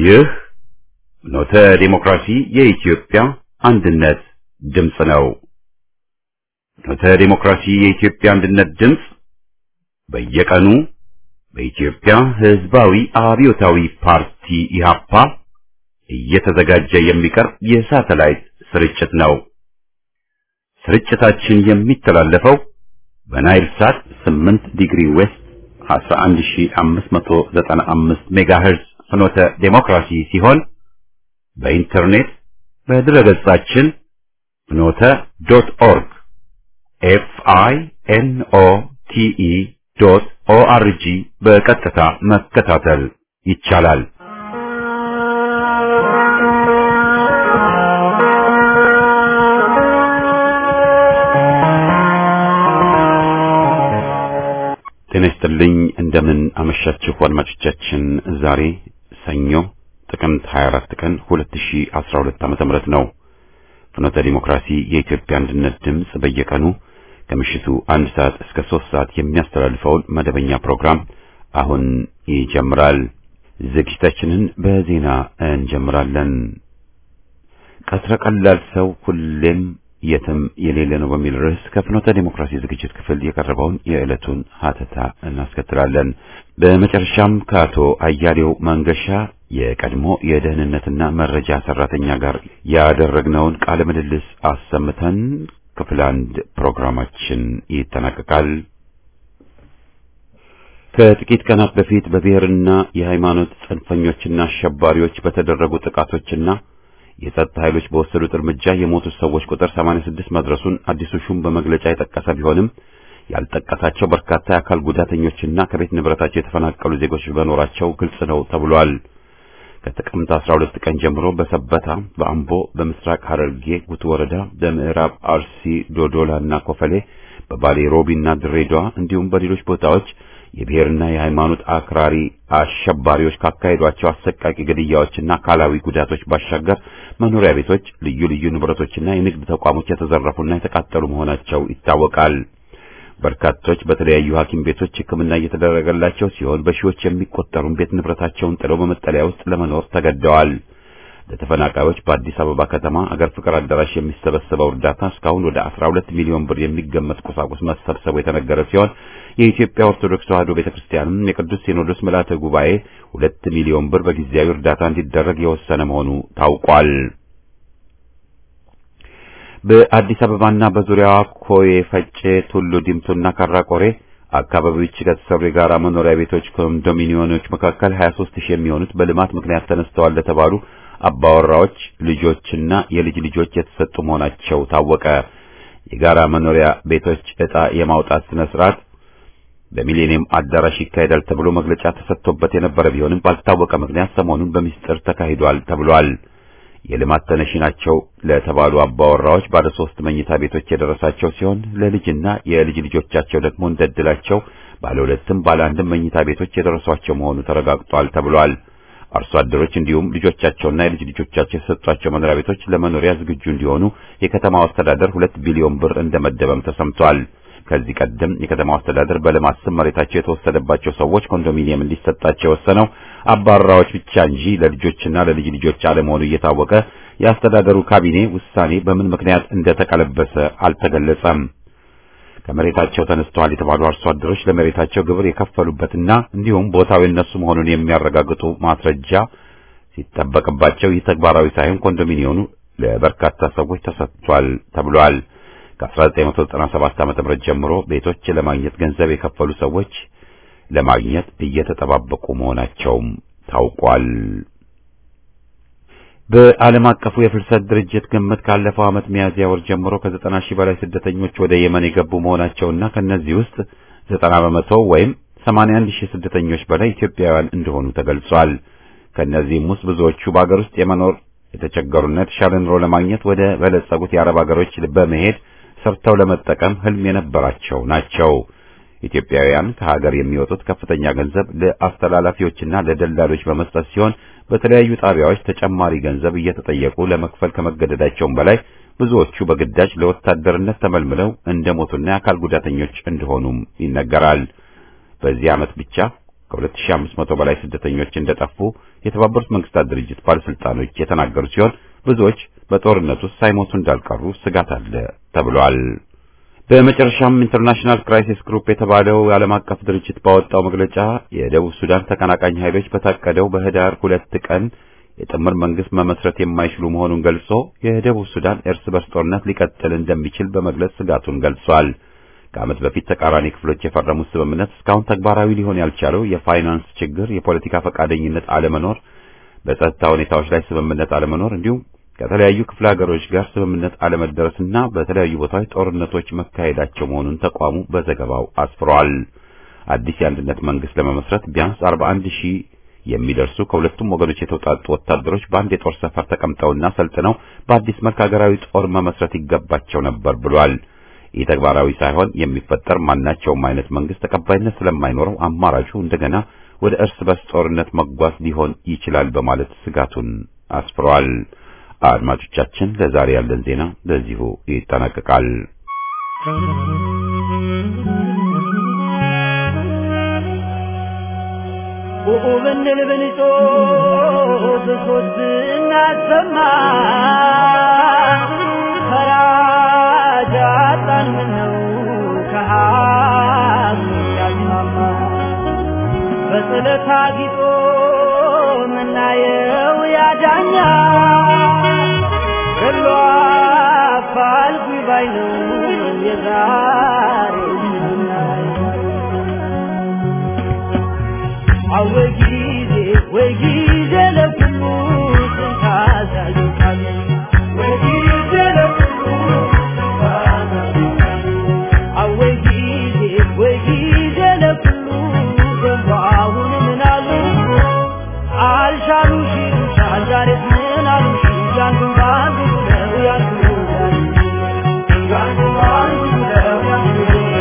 ይህ ኖተ ዲሞክራሲ የኢትዮጵያ አንድነት ድምፅ ነው። ኖተ ዲሞክራሲ የኢትዮጵያ አንድነት ድምፅ በየቀኑ በኢትዮጵያ ሕዝባዊ አብዮታዊ ፓርቲ ኢህአፓ እየተዘጋጀ የሚቀርብ የሳተላይት ስርጭት ነው። ስርጭታችን የሚተላለፈው በናይል ሳት 8 ዲግሪ ዌስት 11595 ሜጋሄርዝ ፍኖተ ዴሞክራሲ ሲሆን በኢንተርኔት በድረገጻችን ፍኖተ ዶት ኦርግ ኤፍ አይ ኤን ኦ ቲ ኢ ዶት ኦ አር ጂ በቀጥታ መከታተል ይቻላል። ጤና ይስጥልኝ። እንደምን አመሻችሁ አድማጮቻችን። ዛሬ ሰኞ ጥቅምት 24 ቀን 2012 ዓመተ ምህረት ነው። ፍኖተ ዲሞክራሲ የኢትዮጵያ አንድነት ድምፅ በየቀኑ ከምሽቱ አንድ ሰዓት እስከ ሶስት ሰዓት የሚያስተላልፈውን መደበኛ ፕሮግራም አሁን ይጀምራል። ዝግጅታችንን በዜና እንጀምራለን። ቀትረ ቀላል ሰው ሁሌም የትም የሌለ ነው በሚል ርዕስ ከፍኖተ ዲሞክራሲ ዝግጅት ክፍል የቀረበውን የዕለቱን ሀተታ እናስከትላለን። በመጨረሻም ከአቶ አያሌው መንገሻ የቀድሞ የደህንነትና መረጃ ሰራተኛ ጋር ያደረግነውን ቃለ ምልልስ አሰምተን ክፍል አንድ ፕሮግራማችን ይጠናቀቃል። ከጥቂት ቀናት በፊት በብሔርና የሃይማኖት ጽንፈኞችና አሸባሪዎች በተደረጉ ጥቃቶችና የጸጥታ ኃይሎች በወሰዱት እርምጃ የሞቱት ሰዎች ቁጥር 86 መድረሱን አዲሱ ሹም በመግለጫ የጠቀሰ ቢሆንም ያልጠቀሳቸው በርካታ የአካል ጉዳተኞችና ከቤት ንብረታቸው የተፈናቀሉ ዜጎች በኖራቸው ግልጽ ነው ተብሏል። ከጥቅምት 12 ቀን ጀምሮ በሰበታ፣ በአምቦ፣ በምስራቅ ሐረርጌ ጉቱ ወረዳ፣ በምዕራብ አርሲ ዶዶላና ኮፈሌ፣ በባሌ ሮቢና ድሬዳዋ እንዲሁም በሌሎች ቦታዎች የብሔርና የሃይማኖት አክራሪ አሸባሪዎች ካካሄዷቸው አሰቃቂ ግድያዎችና አካላዊ ጉዳቶች ባሻገር መኖሪያ ቤቶች፣ ልዩ ልዩ ንብረቶችና የንግድ ተቋሞች የተዘረፉና የተቃጠሉ መሆናቸው ይታወቃል። በርካቶች በተለያዩ ሐኪም ቤቶች ሕክምና እየተደረገላቸው ሲሆን በሺዎች የሚቆጠሩን ቤት ንብረታቸውን ጥለው በመጠለያ ውስጥ ለመኖር ተገደዋል። ለተፈናቃዮች በአዲስ አበባ ከተማ አገር ፍቅር አዳራሽ የሚሰበሰበው እርዳታ እስካሁን ወደ 12 ሚሊዮን ብር የሚገመት ቁሳቁስ መሰብሰቡ የተነገረ ሲሆን የኢትዮጵያ ኦርቶዶክስ ተዋሕዶ ቤተክርስቲያንም የቅዱስ ሲኖዶስ ምልዓተ ጉባኤ ሁለት ሚሊዮን ብር በጊዜያዊ እርዳታ እንዲደረግ የወሰነ መሆኑ ታውቋል። በአዲስ አበባና በዙሪያዋ ኮዬ፣ ፈጬ፣ ቱሉ ዲምቱና ካራቆሬ አካባቢዎች ከተሰሩ የጋራ መኖሪያ ቤቶች ኮንዶሚኒየሞች መካከል 23 ሺህ የሚሆኑት በልማት ምክንያት ተነስተዋል ለተባሉ አባወራዎች ልጆችና የልጅ ልጆች የተሰጡ መሆናቸው ታወቀ። የጋራ መኖሪያ ቤቶች ዕጣ የማውጣት ስነ ስርዓት በሚሌኒየም አዳራሽ ይካሄዳል ተብሎ መግለጫ ተሰጥቶበት የነበረ ቢሆንም ባልታወቀ ምክንያት ሰሞኑን በሚስጥር ተካሂዷል ተብሏል። የልማት ተነሺ ናቸው ለተባሉ አባወራዎች ባለ ሶስት መኝታ ቤቶች የደረሳቸው ሲሆን ለልጅና የልጅ ልጆቻቸው ደግሞ እንደድላቸው ባለ ሁለትም ባለ አንድም መኝታ ቤቶች የደረሷቸው መሆኑ ተረጋግጧል ተብሏል። አርሶ አደሮች እንዲሁም ልጆቻቸውና የልጅ ልጆቻቸው የሰጧቸው መኖሪያ ቤቶች ለመኖሪያ ዝግጁ እንዲሆኑ የከተማው አስተዳደር ሁለት ቢሊዮን ብር እንደመደበም ተሰምቷል። ከዚህ ቀደም የከተማው አስተዳደር በልማት ስም መሬታቸው የተወሰደባቸው ሰዎች ኮንዶሚኒየም እንዲሰጣቸው የወሰነው አባራዎች ብቻ እንጂ ለልጆችና ለልጅ ልጆች አለመሆኑ እየታወቀ የአስተዳደሩ ካቢኔ ውሳኔ በምን ምክንያት እንደተቀለበሰ አልተገለጸም። ከመሬታቸው ተነስተዋል የተባሉ አርሶ አደሮች ለመሬታቸው ግብር የከፈሉበትና እንዲሁም ቦታው የነሱ መሆኑን የሚያረጋግጡ ማስረጃ ሲጠበቅባቸው ይህ ተግባራዊ ሳይሆን ኮንዶሚኒየሙ ለበርካታ ሰዎች ተሰጥቷል ተብሏል። ከ1997 ዓ.ም ጀምሮ ቤቶች ለማግኘት ገንዘብ የከፈሉ ሰዎች ለማግኘት እየተጠባበቁ መሆናቸውም ታውቋል። በዓለም አቀፉ የፍልሰት ድርጅት ግምት ካለፈው ዓመት ሚያዝያ ወር ጀምሮ ከዘጠና ሺህ በላይ ስደተኞች ወደ የመን የገቡ መሆናቸውና ከነዚህ ውስጥ ዘጠና በመቶ ወይም 81 ሺህ ስደተኞች በላይ ኢትዮጵያውያን እንደሆኑ ተገልጿል። ከነዚህም ውስጥ ብዙዎቹ በአገር ውስጥ የመኖር የተቸገሩና የተሻለ ኑሮ ለማግኘት ወደ በለጸጉት የአረብ ሀገሮች በመሄድ ሰርተው ለመጠቀም ህልም የነበራቸው ናቸው። ኢትዮጵያውያን ከሀገር የሚወጡት ከፍተኛ ገንዘብ ለአስተላላፊዎችና ለደላሎች በመስጠት ሲሆን በተለያዩ ጣቢያዎች ተጨማሪ ገንዘብ እየተጠየቁ ለመክፈል ከመገደዳቸውም በላይ ብዙዎቹ በግዳጅ ለወታደርነት ተመልምለው እንደሞቱና የአካል ጉዳተኞች እንደሆኑም ይነገራል። በዚህ ዓመት ብቻ ከ2500 በላይ ስደተኞች እንደጠፉ የተባበሩት መንግስታት ድርጅት ባለስልጣኖች የተናገሩ ሲሆን ብዙዎች በጦርነት ውስጥ ሳይሞቱ እንዳልቀሩ ስጋት አለ ተብሏል። በመጨረሻም ኢንተርናሽናል ክራይሲስ ግሩፕ የተባለው የዓለም አቀፍ ድርጅት ባወጣው መግለጫ የደቡብ ሱዳን ተቀናቃኝ ኃይሎች በታቀደው በህዳር ሁለት ቀን የጥምር መንግስት መመስረት የማይችሉ መሆኑን ገልጾ የደቡብ ሱዳን እርስ በርስ ጦርነት ሊቀጥል እንደሚችል በመግለጽ ስጋቱን ገልጿል። ከዓመት በፊት ተቃራኒ ክፍሎች የፈረሙት ስምምነት እስካሁን ተግባራዊ ሊሆን ያልቻለው የፋይናንስ ችግር፣ የፖለቲካ ፈቃደኝነት አለመኖር፣ በጸጥታ ሁኔታዎች ላይ ስምምነት አለመኖር እንዲሁም ከተለያዩ ክፍለ ሀገሮች ጋር ስምምነት አለመደረስና በተለያዩ ቦታዎች ጦርነቶች መካሄዳቸው መሆኑን ተቋሙ በዘገባው አስፍሯል። አዲስ የአንድነት መንግስት ለመመስረት ቢያንስ 41 ሺህ የሚደርሱ ከሁለቱም ወገኖች የተውጣጡ ወታደሮች በአንድ የጦር ሰፈር ተቀምጠውና ሰልጥነው በአዲስ መልክ ሀገራዊ ጦር መመስረት ይገባቸው ነበር ብሏል። ይህ ተግባራዊ ሳይሆን የሚፈጠር ማናቸውም አይነት መንግስት ተቀባይነት ስለማይኖረው አማራጩ እንደገና ወደ እርስ በርስ ጦርነት መጓዝ ሊሆን ይችላል በማለት ስጋቱን አስፍሯል። አድማጮቻችን፣ ለዛሬ ያለን ዜና በዚሁ ይጠናቀቃል። ኡኡ ብንል ብንጮህ ብሶት እናሰማ ፈራጅ አጣን ምነው ከሀቅ ያስማማ በጥለት አጊጦ ምናየው ያዳኛ ገሎ አፋልጉኝ ባይ ነው የዛሬው አወይ ጊዜ ወይ ጊዜ ለኩሉ ስንታዛዥታለ ወይ ጊዜ ለኩሉ አወይ ጊዜ ወይ ጊዜ ለኩሉ ገባሁን ምናሉ አልሻሉ ሺሩሻ ዛሬስ ምን አሉ ሺ ያንዱ ባንዱ ነው ያንዱ ያንዱ ባንዱ ነው ያንዱ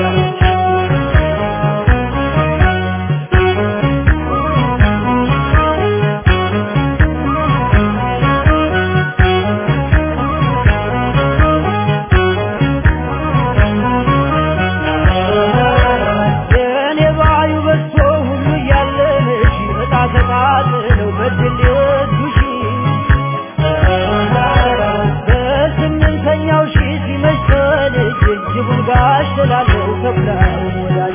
የኔ ባዩ በዝቶ ሁሉ እያለሽ በጣ ተቃጥለው በድል የወዱሽ በስምንተኛው ሺ ሲመሽ ተልጅ ጅቡን ጋሽ ስላለው ከፍላው ወዳጅ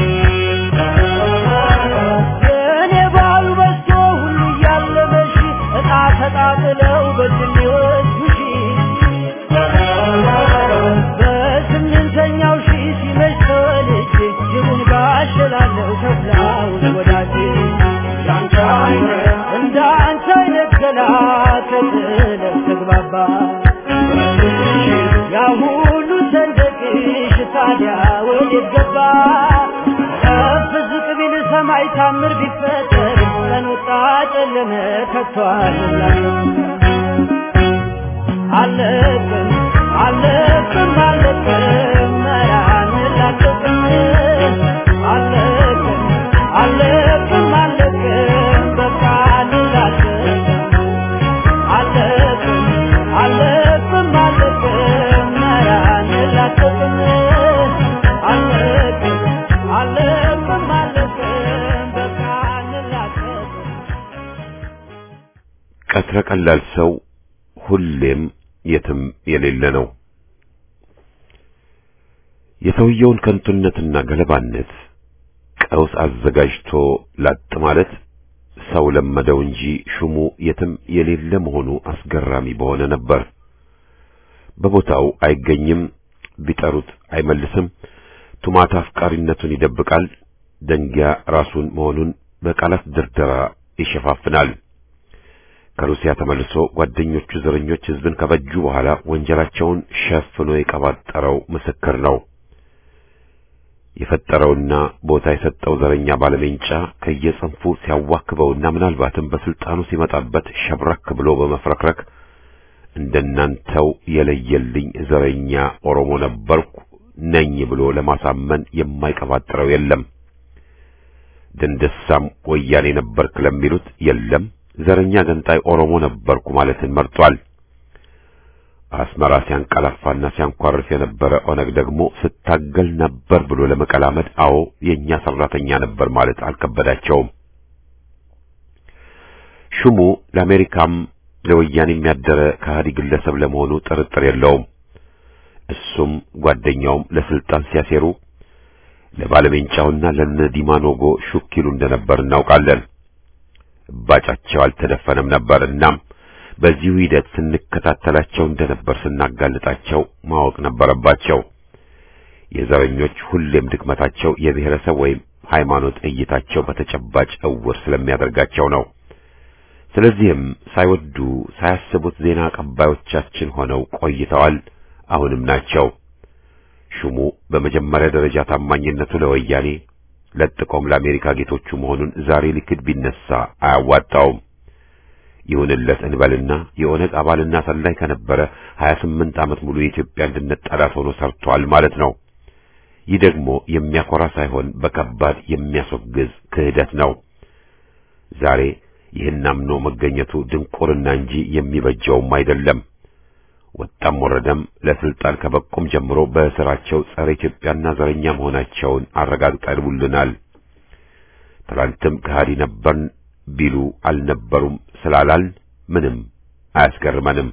የኔ ባዩ በዝቶ ሁሉ እያለመሽ እጣ ተቃጥለው በድል የወዱሽ በስምንተኛው ሺ ሲመሽ ተልጅ ጅቡን ጋሽ ስላለው ከፍላው ወዳጅ እንዳንተ አይነት እንዳንተ አይነት ገላ ከጥለት ተግባባ ያ ሁሉ ሰንደቅሽ ታዲያ ወዴት ገባ? ከፍ ዝቅ ቢል ሰማይ ታምር ቢፈጠር ቀን ወጣ ጨለመ ከቶ አልላለም። አለቅም አለቅም አለቅም መራን ላቅቅም አለቅም አለቅም አለቅም በቃ እንላቅም አለቅም አለቅም አለቅም መራን ላቅቅም አለቅም አለቅም አለቅም በቃ እንላቅም ቀትረ ቀላል ሰው ሁሌም የትም የሌለ ነው። የሰውየውን ከንቱነትና ገለባነት ቀውስ አዘጋጅቶ ላጥ ማለት ሰው ለመደው እንጂ ሹሙ የትም የሌለ መሆኑ አስገራሚ በሆነ ነበር። በቦታው አይገኝም፣ ቢጠሩት አይመልስም፣ ቱማት አፍቃሪነቱን ይደብቃል፣ ደንጊያ ራሱን መሆኑን በቃላት ድርደራ ይሸፋፍናል። ከሩሲያ ተመልሶ ጓደኞቹ ዘረኞች ሕዝብን ከፈጁ በኋላ ወንጀላቸውን ሸፍኖ የቀባጠረው ምስክር ነው። የፈጠረውና ቦታ የሰጠው ዘረኛ ባለሜንጫ ከየጽንፉ ሲያዋክበውና ምናልባትም በስልጣኑ ሲመጣበት ሸብረክ ብሎ በመፍረክረክ እንደናንተው የለየልኝ ዘረኛ ኦሮሞ ነበርኩ ነኝ ብሎ ለማሳመን የማይቀባጥረው የለም። ደንደሳም ወያኔ ነበርክ ለሚሉት የለም ዘረኛ ገንጣይ ኦሮሞ ነበርኩ ማለትን መርጧል። አስመራ ሲያንቀላፋና ሲያንኳርፍ የነበረ ኦነግ ደግሞ ስታገል ነበር ብሎ ለመቀላመድ አዎ የኛ ሰራተኛ ነበር ማለት አልከበዳቸውም። ሹሙ ለአሜሪካም ለወያኔ የሚያደረ ከሃዲ ግለሰብ ለመሆኑ ጥርጥር የለውም። እሱም ጓደኛውም ለስልጣን ሲያሴሩ ለባለሜንጫውና ለነ ዲማኖጎ ሹክ ይሉ እንደነበር እናውቃለን። እባጫቸው አልተደፈነም ነበር። እናም በዚሁ ሂደት ስንከታተላቸው እንደነበር ስናጋልጣቸው ማወቅ ነበረባቸው። የዘረኞች ሁሌም ድክመታቸው የብሔረሰብ ወይም ሃይማኖት እይታቸው በተጨባጭ እውር ስለሚያደርጋቸው ነው። ስለዚህም ሳይወዱ ሳያስቡት ዜና አቀባዮቻችን ሆነው ቆይተዋል። አሁንም ናቸው። ሹሙ በመጀመሪያ ደረጃ ታማኝነቱ ለወያኔ ለጥቆም ለአሜሪካ ጌቶቹ መሆኑን ዛሬ ሊክድ ቢነሳ አያዋጣውም። ይሁንለት እንበልና የኦነግ አባልና ሰላይ ከነበረ 28 ዓመት ሙሉ የኢትዮጵያ አንድነት ጠላት ሆኖ ሰርቷል ማለት ነው። ይህ ደግሞ የሚያኮራ ሳይሆን በከባድ የሚያስወግዝ ክህደት ነው። ዛሬ ይህን አምኖ መገኘቱ ድንቁርና እንጂ የሚበጀውም አይደለም። ወጣም ወረደም ለስልጣን ከበቁም ጀምሮ በስራቸው ጸረ ኢትዮጵያና ዘረኛ መሆናቸውን አረጋግጠውልናል። ትላንትም ከሃዲ ነበርን ቢሉ አልነበሩም ስላላል ምንም አያስገርመንም።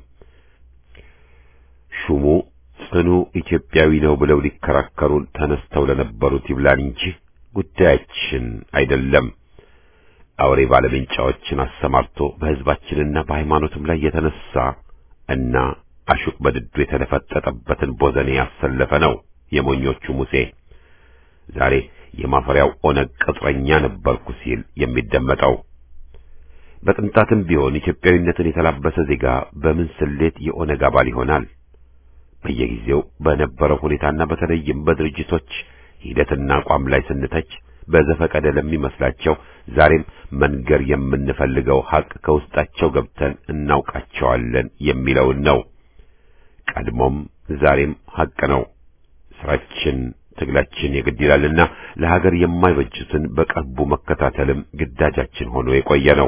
ሹሙ ጽኑ ኢትዮጵያዊ ነው ብለው ሊከራከሩን ተነስተው ለነበሩት ይብላን እንጂ ጉዳያችን አይደለም። አውሬ ባለሜንጫዎችን አሰማርቶ በሕዝባችንና በሃይማኖትም ላይ የተነሳ እና አሹቅ በድዱ የተለፈጠጠበትን ቦዘኔ ያሰለፈ ነው የሞኞቹ ሙሴ። ዛሬ የማፈሪያው ኦነግ ቅጥረኛ ነበርኩ ሲል የሚደመጠው በቅንጣትም ቢሆን ኢትዮጵያዊነትን የተላበሰ ዜጋ በምን ስሌት የኦነግ አባል ይሆናል? በየጊዜው በነበረው ሁኔታና በተለይም በድርጅቶች ሂደትና አቋም ላይ ስንተች በዘፈቀደ ለሚመስላቸው ዛሬም መንገር የምንፈልገው ሐቅ ከውስጣቸው ገብተን እናውቃቸዋለን የሚለውን ነው። ቀድሞም ዛሬም ሐቅ ነው። ስራችን፣ ትግላችን የግድ ይላልና ለሀገር የማይበጁትን በቅርቡ መከታተልም ግዳጃችን ሆኖ የቆየ ነው።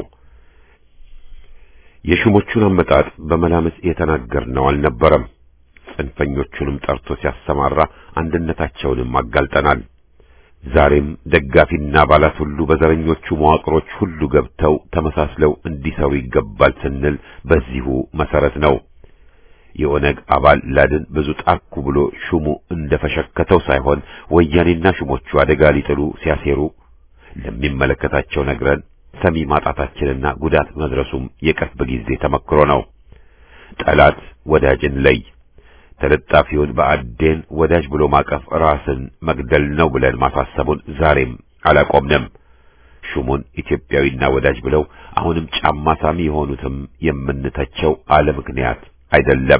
የሹሞቹን አመጣጥ በመላምት የተናገርነው አልነበረም። ጽንፈኞቹንም ጠርቶ ሲያሰማራ አንድነታቸውንም አጋልጠናል። ዛሬም ደጋፊና አባላት ሁሉ በዘረኞቹ መዋቅሮች ሁሉ ገብተው ተመሳስለው እንዲሰሩ ይገባል ስንል በዚሁ መሰረት ነው። የኦነግ አባል ላድን ብዙ ጣርኩ ብሎ ሹሙ እንደፈሸከተው ሳይሆን ወያኔና ሹሞቹ አደጋ ሊጥሉ ሲያሴሩ ለሚመለከታቸው ነግረን ሰሚ ማጣታችንና ጉዳት መድረሱም የቅርብ ጊዜ ተመክሮ ነው። ጠላት ወዳጅን ለይ ተለጣፊውን በአዴን ወዳጅ ብሎ ማቀፍ ራስን መግደል ነው ብለን ማሳሰቡን ዛሬም አላቆምንም። ሹሙን ኢትዮጵያዊና ወዳጅ ብለው አሁንም ጫማ ሳሚ የሆኑትም የምንተቸው አለ ምክንያት አይደለም።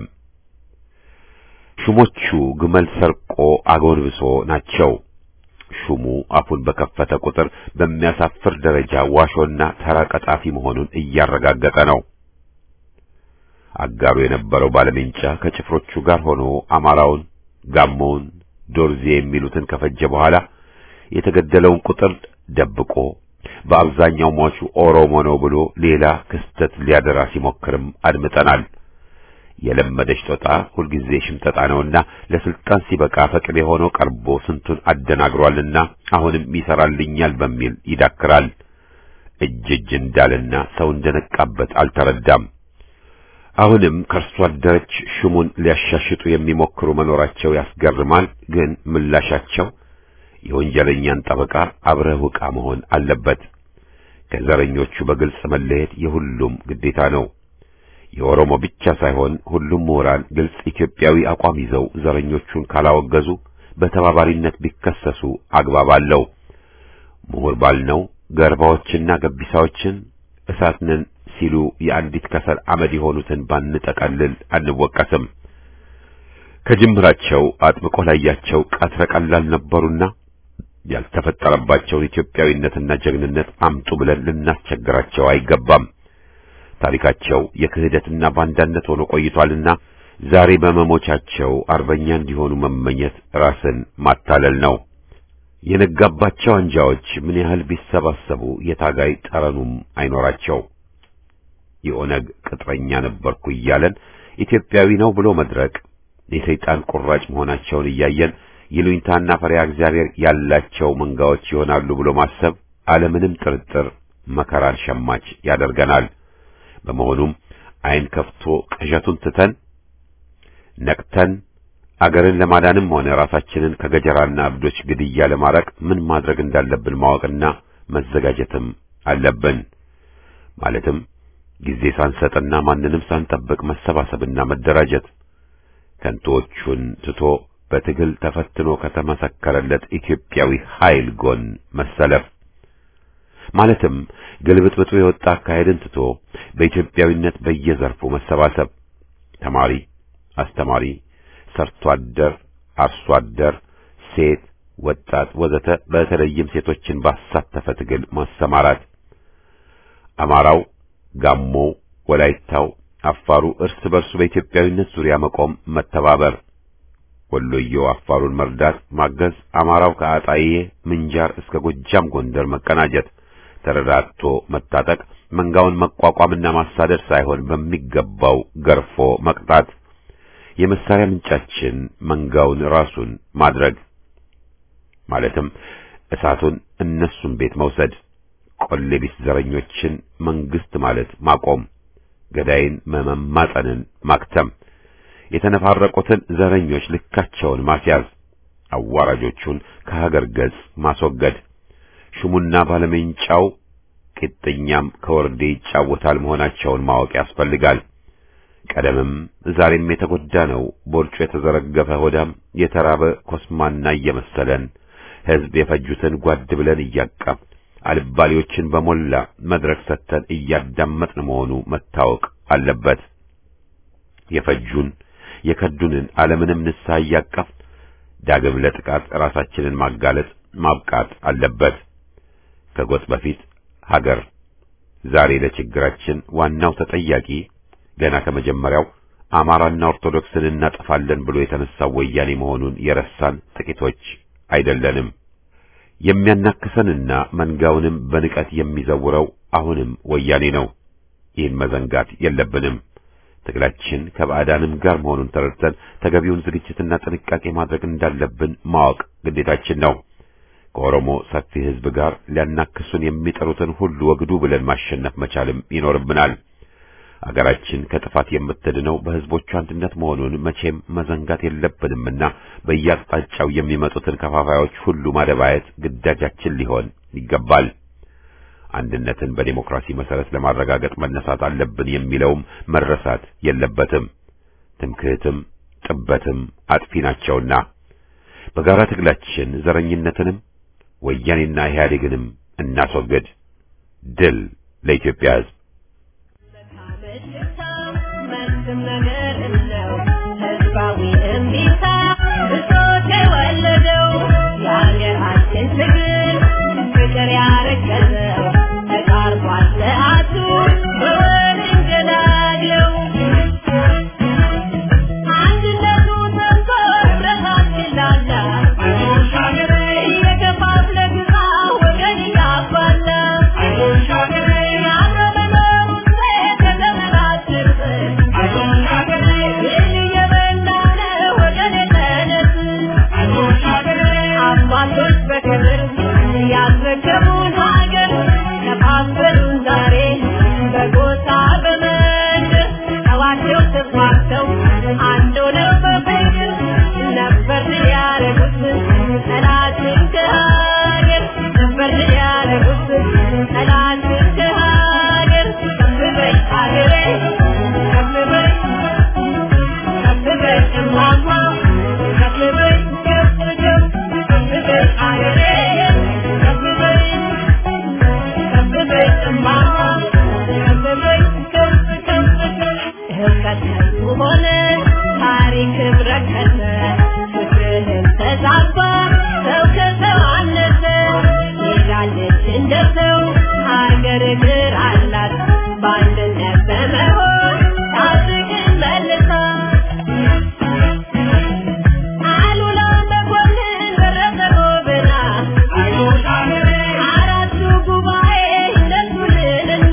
ሹሞቹ ግመል ሰርቆ አጎንብሶ ናቸው። ሹሙ አፉን በከፈተ ቁጥር በሚያሳፍር ደረጃ ዋሾና ተራ ቀጣፊ መሆኑን እያረጋገጠ ነው። አጋሩ የነበረው ባለሜንጫ ከጭፍሮቹ ጋር ሆኖ አማራውን፣ ጋሞውን፣ ዶርዜ የሚሉትን ከፈጀ በኋላ የተገደለውን ቁጥር ደብቆ በአብዛኛው ሟቹ ኦሮሞ ነው ብሎ ሌላ ክስተት ሊያደራ ሲሞክርም አድምጠናል። የለመደች ጦጣ ሁልጊዜ ሽምጠጣ ነውና ለስልጣን ሲበቃ ፈቅቤ ሆኖ ቀርቦ ስንቱን አደናግሯልና አሁንም ይሰራልኛል በሚል ይዳክራል። እጅ እጅ እንዳልና ሰው እንደነቃበት አልተረዳም። አሁንም ከእርሱ አደረች ሹሙን ሊያሻሽጡ የሚሞክሩ መኖራቸው ያስገርማል። ግን ምላሻቸው የወንጀለኛን ጠበቃ አብረህ ውቃ መሆን አለበት። ከዘረኞቹ በግልጽ መለየት የሁሉም ግዴታ ነው። የኦሮሞ ብቻ ሳይሆን ሁሉም ምሁራን ግልጽ ኢትዮጵያዊ አቋም ይዘው ዘረኞቹን ካላወገዙ በተባባሪነት ቢከሰሱ አግባብ አለው። ምሁር ባልነው ገርባዎችና ገቢሳዎችን እሳት ነን ሲሉ የአንዲት ከሰል አመድ የሆኑትን ባንጠቀልል አንወቀስም። ከጅምራቸው አጥብቆ ላያቸው ቀትረ ቀላል ነበሩና ያልተፈጠረባቸውን ኢትዮጵያዊነትና ጀግንነት አምጡ ብለን ልናስቸግራቸው አይገባም። ታሪካቸው የክህደትና ባንዳነት ሆኖ ቆይቷልና ዛሬ በመሞቻቸው አርበኛ እንዲሆኑ መመኘት ራስን ማታለል ነው። የነጋባቸው አንጃዎች ምን ያህል ቢሰባሰቡ የታጋይ ጠረኑም አይኖራቸው። የኦነግ ቅጥረኛ ነበርኩ እያለን ኢትዮጵያዊ ነው ብሎ መድረቅ የሰይጣን ቁራጭ መሆናቸውን እያየን ይሉኝታና ፈሪሃ እግዚአብሔር ያላቸው መንጋዎች ይሆናሉ ብሎ ማሰብ አለምንም ጥርጥር መከራን ሸማች ያደርገናል። በመሆኑም ዓይን ከፍቶ ቅዠቱን ትተን ነቅተን አገርን ለማዳንም ሆነ ራሳችንን ከገጀራና እብዶች ግድያ ለማራቅ ምን ማድረግ እንዳለብን ማወቅና መዘጋጀትም አለብን። ማለትም ጊዜ ሳንሰጥና ማንንም ሳንጠብቅ መሰባሰብና መደራጀት፣ ከንቶቹን ትቶ በትግል ተፈትኖ ከተመሰከረለት ኢትዮጵያዊ ኃይል ጎን መሰለፍ ማለትም ግልብጥብጡ የወጣ አካሄድን ትቶ በኢትዮጵያዊነት በየዘርፉ መሰባሰብ፣ ተማሪ፣ አስተማሪ፣ ሰርቶ አደር፣ አርሶ አደር፣ ሴት፣ ወጣት ወዘተ በተለይም ሴቶችን ባሳተፈ ትግል ማሰማራት፣ አማራው፣ ጋሞው፣ ወላይታው፣ አፋሩ እርስ በርሱ በኢትዮጵያዊነት ዙሪያ መቆም፣ መተባበር ወሎየው አፋሩን መርዳት፣ ማገዝ፣ አማራው ከአጣዬ ምንጃር እስከ ጎጃም ጎንደር መቀናጀት፣ ተረዳድቶ መታጠቅ፣ መንጋውን መቋቋምና ማሳደድ ሳይሆን በሚገባው ገርፎ መቅጣት፣ የመሳሪያ ምንጫችን መንጋውን ራሱን ማድረግ ማለትም እሳቱን እነሱን ቤት መውሰድ፣ ቆሌ ቢስ ዘረኞችን መንግስት ማለት ማቆም፣ ገዳይን መመማጠንን ማክተም የተነፋረቁትን ዘረኞች ልካቸውን ማስያዝ፣ አዋራጆቹን ከሀገር ገጽ ማስወገድ፣ ሹሙና ባለሜንጫው ቂጥኛም ከወርዴ ይጫወታል መሆናቸውን ማወቅ ያስፈልጋል። ቀደምም ዛሬም የተጎዳ ነው ቦርጩ የተዘረገፈ ሆዳም የተራበ ኮስማና እየመሰለን ሕዝብ የፈጁትን ጓድ ብለን እያቀፍ አልባሌዎችን በሞላ መድረክ ሰጥተን እያዳመጥን መሆኑ መታወቅ አለበት። የፈጁን የከዱንን ዓለምንም ንስሐ እያቀፍ ዳግም ለጥቃት ራሳችንን ማጋለጥ ማብቃት አለበት። ከጎጥ በፊት ሀገር። ዛሬ ለችግራችን ዋናው ተጠያቂ ገና ከመጀመሪያው አማራና ኦርቶዶክስን እናጠፋለን ብሎ የተነሳው ወያኔ መሆኑን የረሳን ጥቂቶች አይደለንም። የሚያናክሰንና መንጋውንም በንቀት የሚዘውረው አሁንም ወያኔ ነው። ይህን መዘንጋት የለብንም። ትግላችን ከባዕዳንም ጋር መሆኑን ተረድተን ተገቢውን ዝግጅትና ጥንቃቄ ማድረግ እንዳለብን ማወቅ ግዴታችን ነው። ከኦሮሞ ሰፊ ሕዝብ ጋር ሊያናክሱን የሚጠሩትን ሁሉ ወግዱ ብለን ማሸነፍ መቻልም ይኖርብናል። አገራችን ከጥፋት የምትድነው በሕዝቦቿ አንድነት መሆኑን መቼም መዘንጋት የለብንምና በየአቅጣጫው የሚመጡትን ከፋፋዮች ሁሉ ማደባየት ግዳጃችን ሊሆን ይገባል። አንድነትን በዴሞክራሲ መሰረት ለማረጋገጥ መነሳት አለብን የሚለውም መረሳት የለበትም። ትምክህትም ጥበትም አጥፊ ናቸውና በጋራ ትግላችን ዘረኝነትንም ወያኔና ኢህአዴግንም እናስወግድ። ድል ለኢትዮጵያ ሕዝብ! መልስም ነገር ነው ህዝባዊ እምቢታ ብሶት የወለደው የሀገራችን ትግል ፍቅር ያረገዘው ተቃርቧል ሰዓቱ በወል እንገዳግለው አንድነቱ ሰምቶ ህብረታችን ላላ እየከፋፍለ ግዛ ወገን እያባላ ያረመነው ከተመራችር ይህን እየበላ ነው ወገን የተነስ አባቶች በክብር ያስረከቡን ሀገር ከፋፈሉን ዛሬ በጎሳ በመንደር ተዋቸው ተስማምተው አንድ ሆነው በፍቅር ነበር ያደረጉት ጠላትን ከሀገር ነበር ያደረጉት ጠላትን ከሀገር ከፍ በይ ሀገሬ ከፍ በይ ከፍ በይ እማማ ከፍ በይ ከፍ ከፍ ከፍ በይ ሀገሬ ከፍ በይ ከፍ በይ እማማ ከፍ በይ ከፍ ከፍ ህብረት ከንቱ ሆነ ታሪክም ረከሰ ፍቅርህም ተዛባ ሰው ከሰው አነሰ ሄዳለች እንደ ሰው ሀገር እግር አላት በአንድነት በመሆን ታድግን መልሳ አሉላ መኮንን ደረሰ ጎበና አራቱ ጉባኤ እንደሱልንና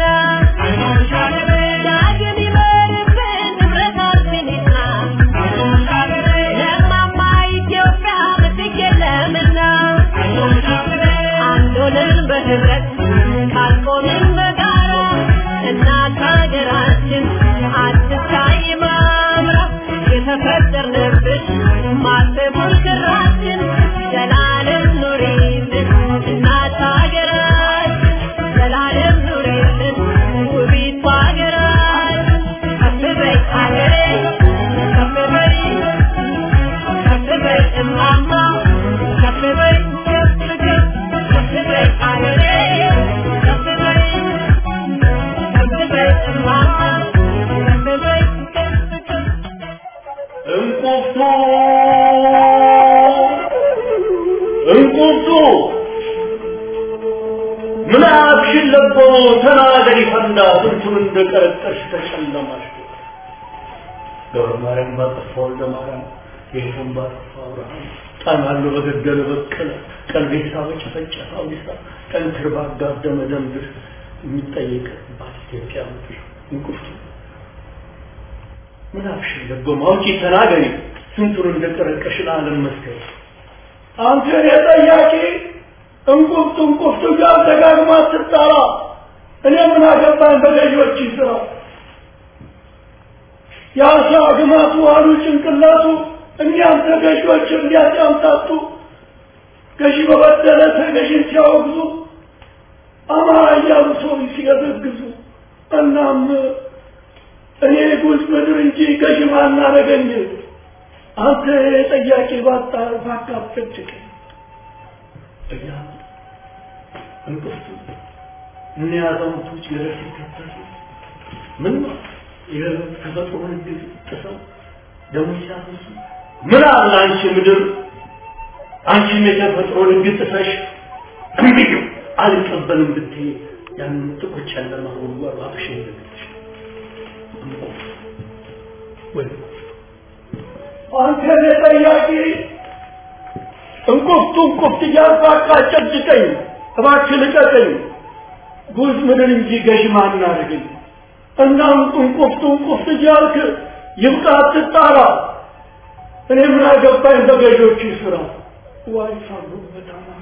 ተናገሪ ፈንዳ ስንቱን እንደቀረቀሽ ተጨለማሽ ገብረ ማርያም ባጠፋ ወልደ ማርያም ጌታን ባጠፋ አብርሃም ጣናሉ በገደለ በቀለ ቀልቤሳ በጨፈጨፈ አውዲሳ ጠንክር ባጋደመ ደንብር የሚጠየቅባት ኢትዮጵያ ምድር እንቁፍቱ ምን አፍሽ ደጎማ አውጪ ተናገሪ ስንቱን እንደቀረቀሽ ለዓለም መስከሪ አንተ የጠያቂ እንቁፍቱ እንቁፍቱ ጋር ደጋግማ ትጣራ እኔ ምን አገባኝ በገዢዎች ስራ የአሳ ግማቱ አሉ ጭንቅላቱ እኒያም ተገዢዎች እንዲያጫምታቱ ገዢ በበደለ ተገዢን ሲያወግዙ አማራ እያሉ ሰው ሲገዘግዙ እናም እኔ ጉዝ ምድር እንጂ ገዢ ማናረገኝ አንተ ጠያቂ ባጣ ባካፍጭቅ እያ እንቅፍቱ እነ አዛውንቶች ገደል ሲከተሉ ምን ነው የተፈጥሮን ህግ ጥሰው ደሞ ሲያፈሱ ምን አለ አንቺ ምድር አንቺም የተፈጥሮን ህግ ጥሰሽ እምቢዩ አልቀበልም ብትይ ያንን ጥቁር ጨለማ ጉድጓድ አፍሽ እንደግትሽ ወይ አንተ ጠያቂ እንቁፍቱ እንቁፍት እያልኩ አቃጨጭቀኝ እባክህ ልቀቀኝ ጉዝ ምድር እንጂ ገዥ ማን አድርገኝ እናም እንቁፍቱ እንቁፍት እያልክ ይብቃ አትጣራ እኔ ምን አገባኝ በገዢዎቹ ስራ ዋይ ሳሉበት አማራ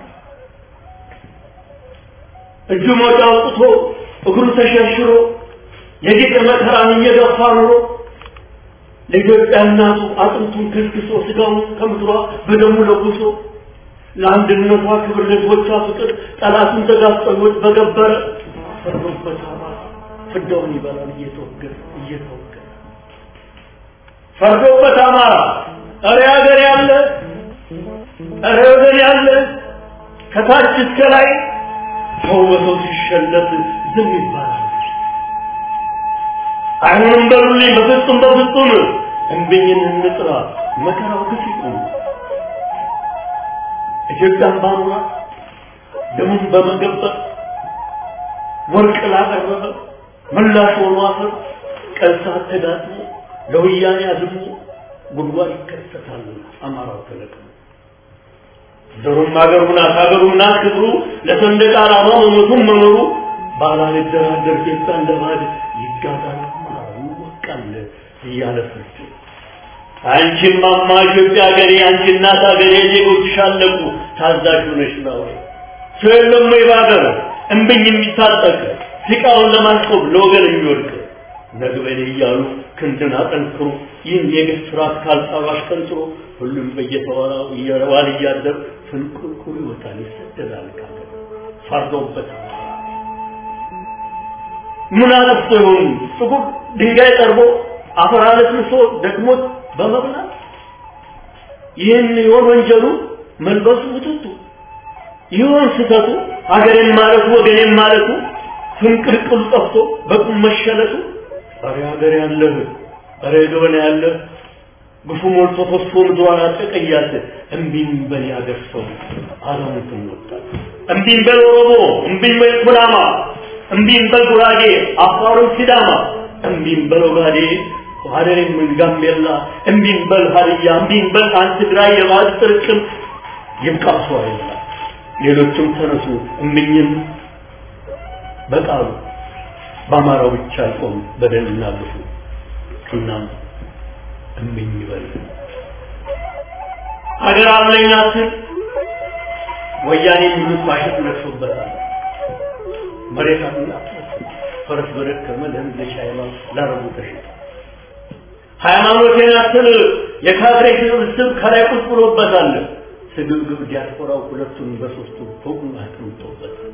እጁ ሞጫ አውጥቶ እግሩ ተሸርሽሮ የጌጥ መከራን እየገፋ ኑሮ ለኢትዮጵያ እናቱ አጥንቱን ከስክሶ ስጋውን ከምድሯ በደሙ ለጉሶ ለአንድነቷ ክብር ለህዝቦቿ ፍቅር ጠላቱን ተጋፍጠሎት በገበረ ፈርዶበት አማራ ፍዳውን ይበላል እየተወገረ እየተወገረ ፈርዶበት አማራ እረ ሀገር ያለ እረ ወገን ያለ ከታች እስከ ላይ ሰው በሰው ሲሸለት ዝም ይባላል። አይሆንም በሉልኝ በፍጹም በፍጹም እንብኝን እንጥራ መከራው ግፍ ይቁም። ኢትዮጵያን ባኑራ ደሙን በመገበር ወርቅ ላቀረበ ምላሽ ሆኖ አፈር ቀን ሰዓት ተጋጥሞ ለወያኔ አዝሞ ጉድጓድ ይከሰታል። አማራው ተለቅሞ ዘሩም አገሩ ናት አገሩ ናት ክብሩ ለሰንደቅ ዓላማ መሞቱን መኖሩ ባላልደራደር ጌታ እንደባድ ይጋዛል አማራው ይወቃል እያለ ፍርድ አንቺም ማማ ኢትዮጵያ ሀገሬ አንቺ እናት ሀገሬ ዜጎችሽ አለቁ ታዛዥ ሆነሽ ነው ሰው የለም ወይ በሀገር እምብኝ የሚታጠቅ ሲቃውን ለማስቆም ለወገን የሚወድቅ ነግበኔ እያሉ ክንድን አጠንክሮ ይህን የግፍ ስርዓት ካልጣባሽ ቀንጥሮ ሁሉም በየተወራው እየዋል እያደር ፍንቁልቁል ይወጣል ይሰደዳል ካገር ፈርዶበት ምን አጥፍቶ ይሆን ጥቁር ድንጋይ ጠርቦ አፈር አለስልሶ ደክሞት በመብላት ይህን ይሆን ወንጀሉ መልበሱ ውጥቱ ይሆን ስህተቱ ሀገሬን ማለቱ ወገኔን ማለቱ ፍንቅልቅሉ ጠፍቶ በቁም መሸለቱ ኧረ ሀገር ያለህ ኧረ ገበና ያለህ ግፉ ሞልቶ ፈሶ ምድሯን አጠቀያት እምቢኝ በል ያገር ሰው አዛውንትን ወጣት እምቢኝ በል ኦሮሞ እምቢኝ በል ኩናማ እምቢኝ በል ጉራጌ አፋሩን ሲዳማ እምቢኝ በል ኦጋዴ ሀደሬም ጋምቤላ እምቢኝ በል ሀድያ እምቢኝ በል አንድ ትግራይ የባህል ጥርቅም ይብቃ ሰው አይላ ሌሎችም ተነሱ እምኝም በቃሉ በአማራው ብቻ አይቆም በደልና ግፉ እናም እምኝ ይበል ሀገር አለኝ አትል ወያኔ የሚሉት ማሸት ነግሶበታል መሬት አላት ፈረስ በደከመ ለህዝብ ሻይማ ላረቡ ተሽጧል ሃይማኖቴን አትል የካድሬ ስብስብ ከላይ ቁጭ ብሎበታል ስግብግብ ዲያስፖራው ሁለቱን በሶስቱ ፎቁን አቅምጦበታል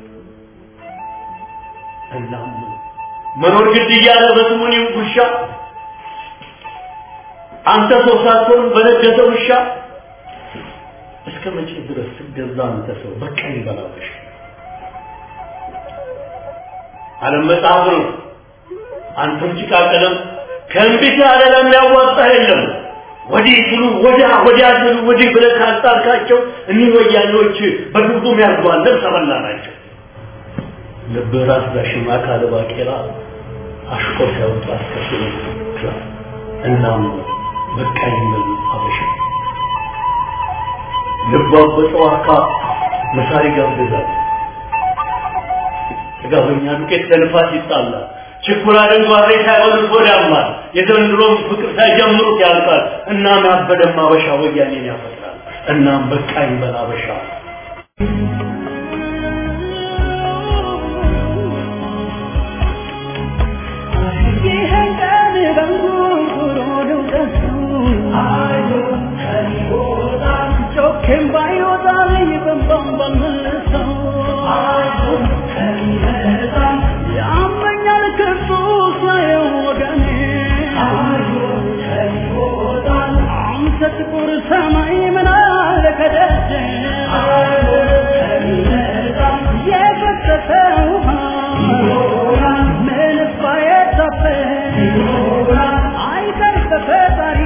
እናም መኖር ግድ እያለ በስሙኒ ውሻ አንተ ሰው ሳትሆን በነገሰ ውሻ እስከ መቼ ድረስ ትገዛ አንተ ሰው በቀኝ በላበሽ ዓለም መጽሐፍ ነው አንተም ጭቃ ቀለም ከእንቢት ያለ ለሚያዋጣ የለም ወዲህ ስሉ ወዲያ ወዲያ ስሉ ወዲህ ብለህ ካጣርካቸው እኒህ ወያኔዎች በግብዱም ያርጓለን ተበላ ናቸው ልብ ራስ ዳሽማ ካለ ባቄላ አሽቆ ሲያወጣ አስከትሎ ክላስ እናም በቃኝ ብል አበሻ ልቧ በጨዋታ መሳሪ ጋብዛል ጥጋበኛ ዱቄት ለልፋት ይጣላል ችኩላ ደንጓሬ ሳይሆን ወዳማል የዘንድሮም ፍቅር ሳይጀምሩት ያልቃል እናም ያበደም አበሻ ወያኔን ያፈጥራል እናም በቃኝ በል አበሻ ይህን ቀን በንጉሩ ልውደሱ ጮኬም ባይወጣልኝ በንባም ባልመልሰው ያመኛል ክፉ ሳየው ወገኔ አንተ ጥቁር ሰማይ ምን አለ ከደጀ የፈሰሰ ውሃ ምንስ ባይታፈስ አይቀር በፈጣሪ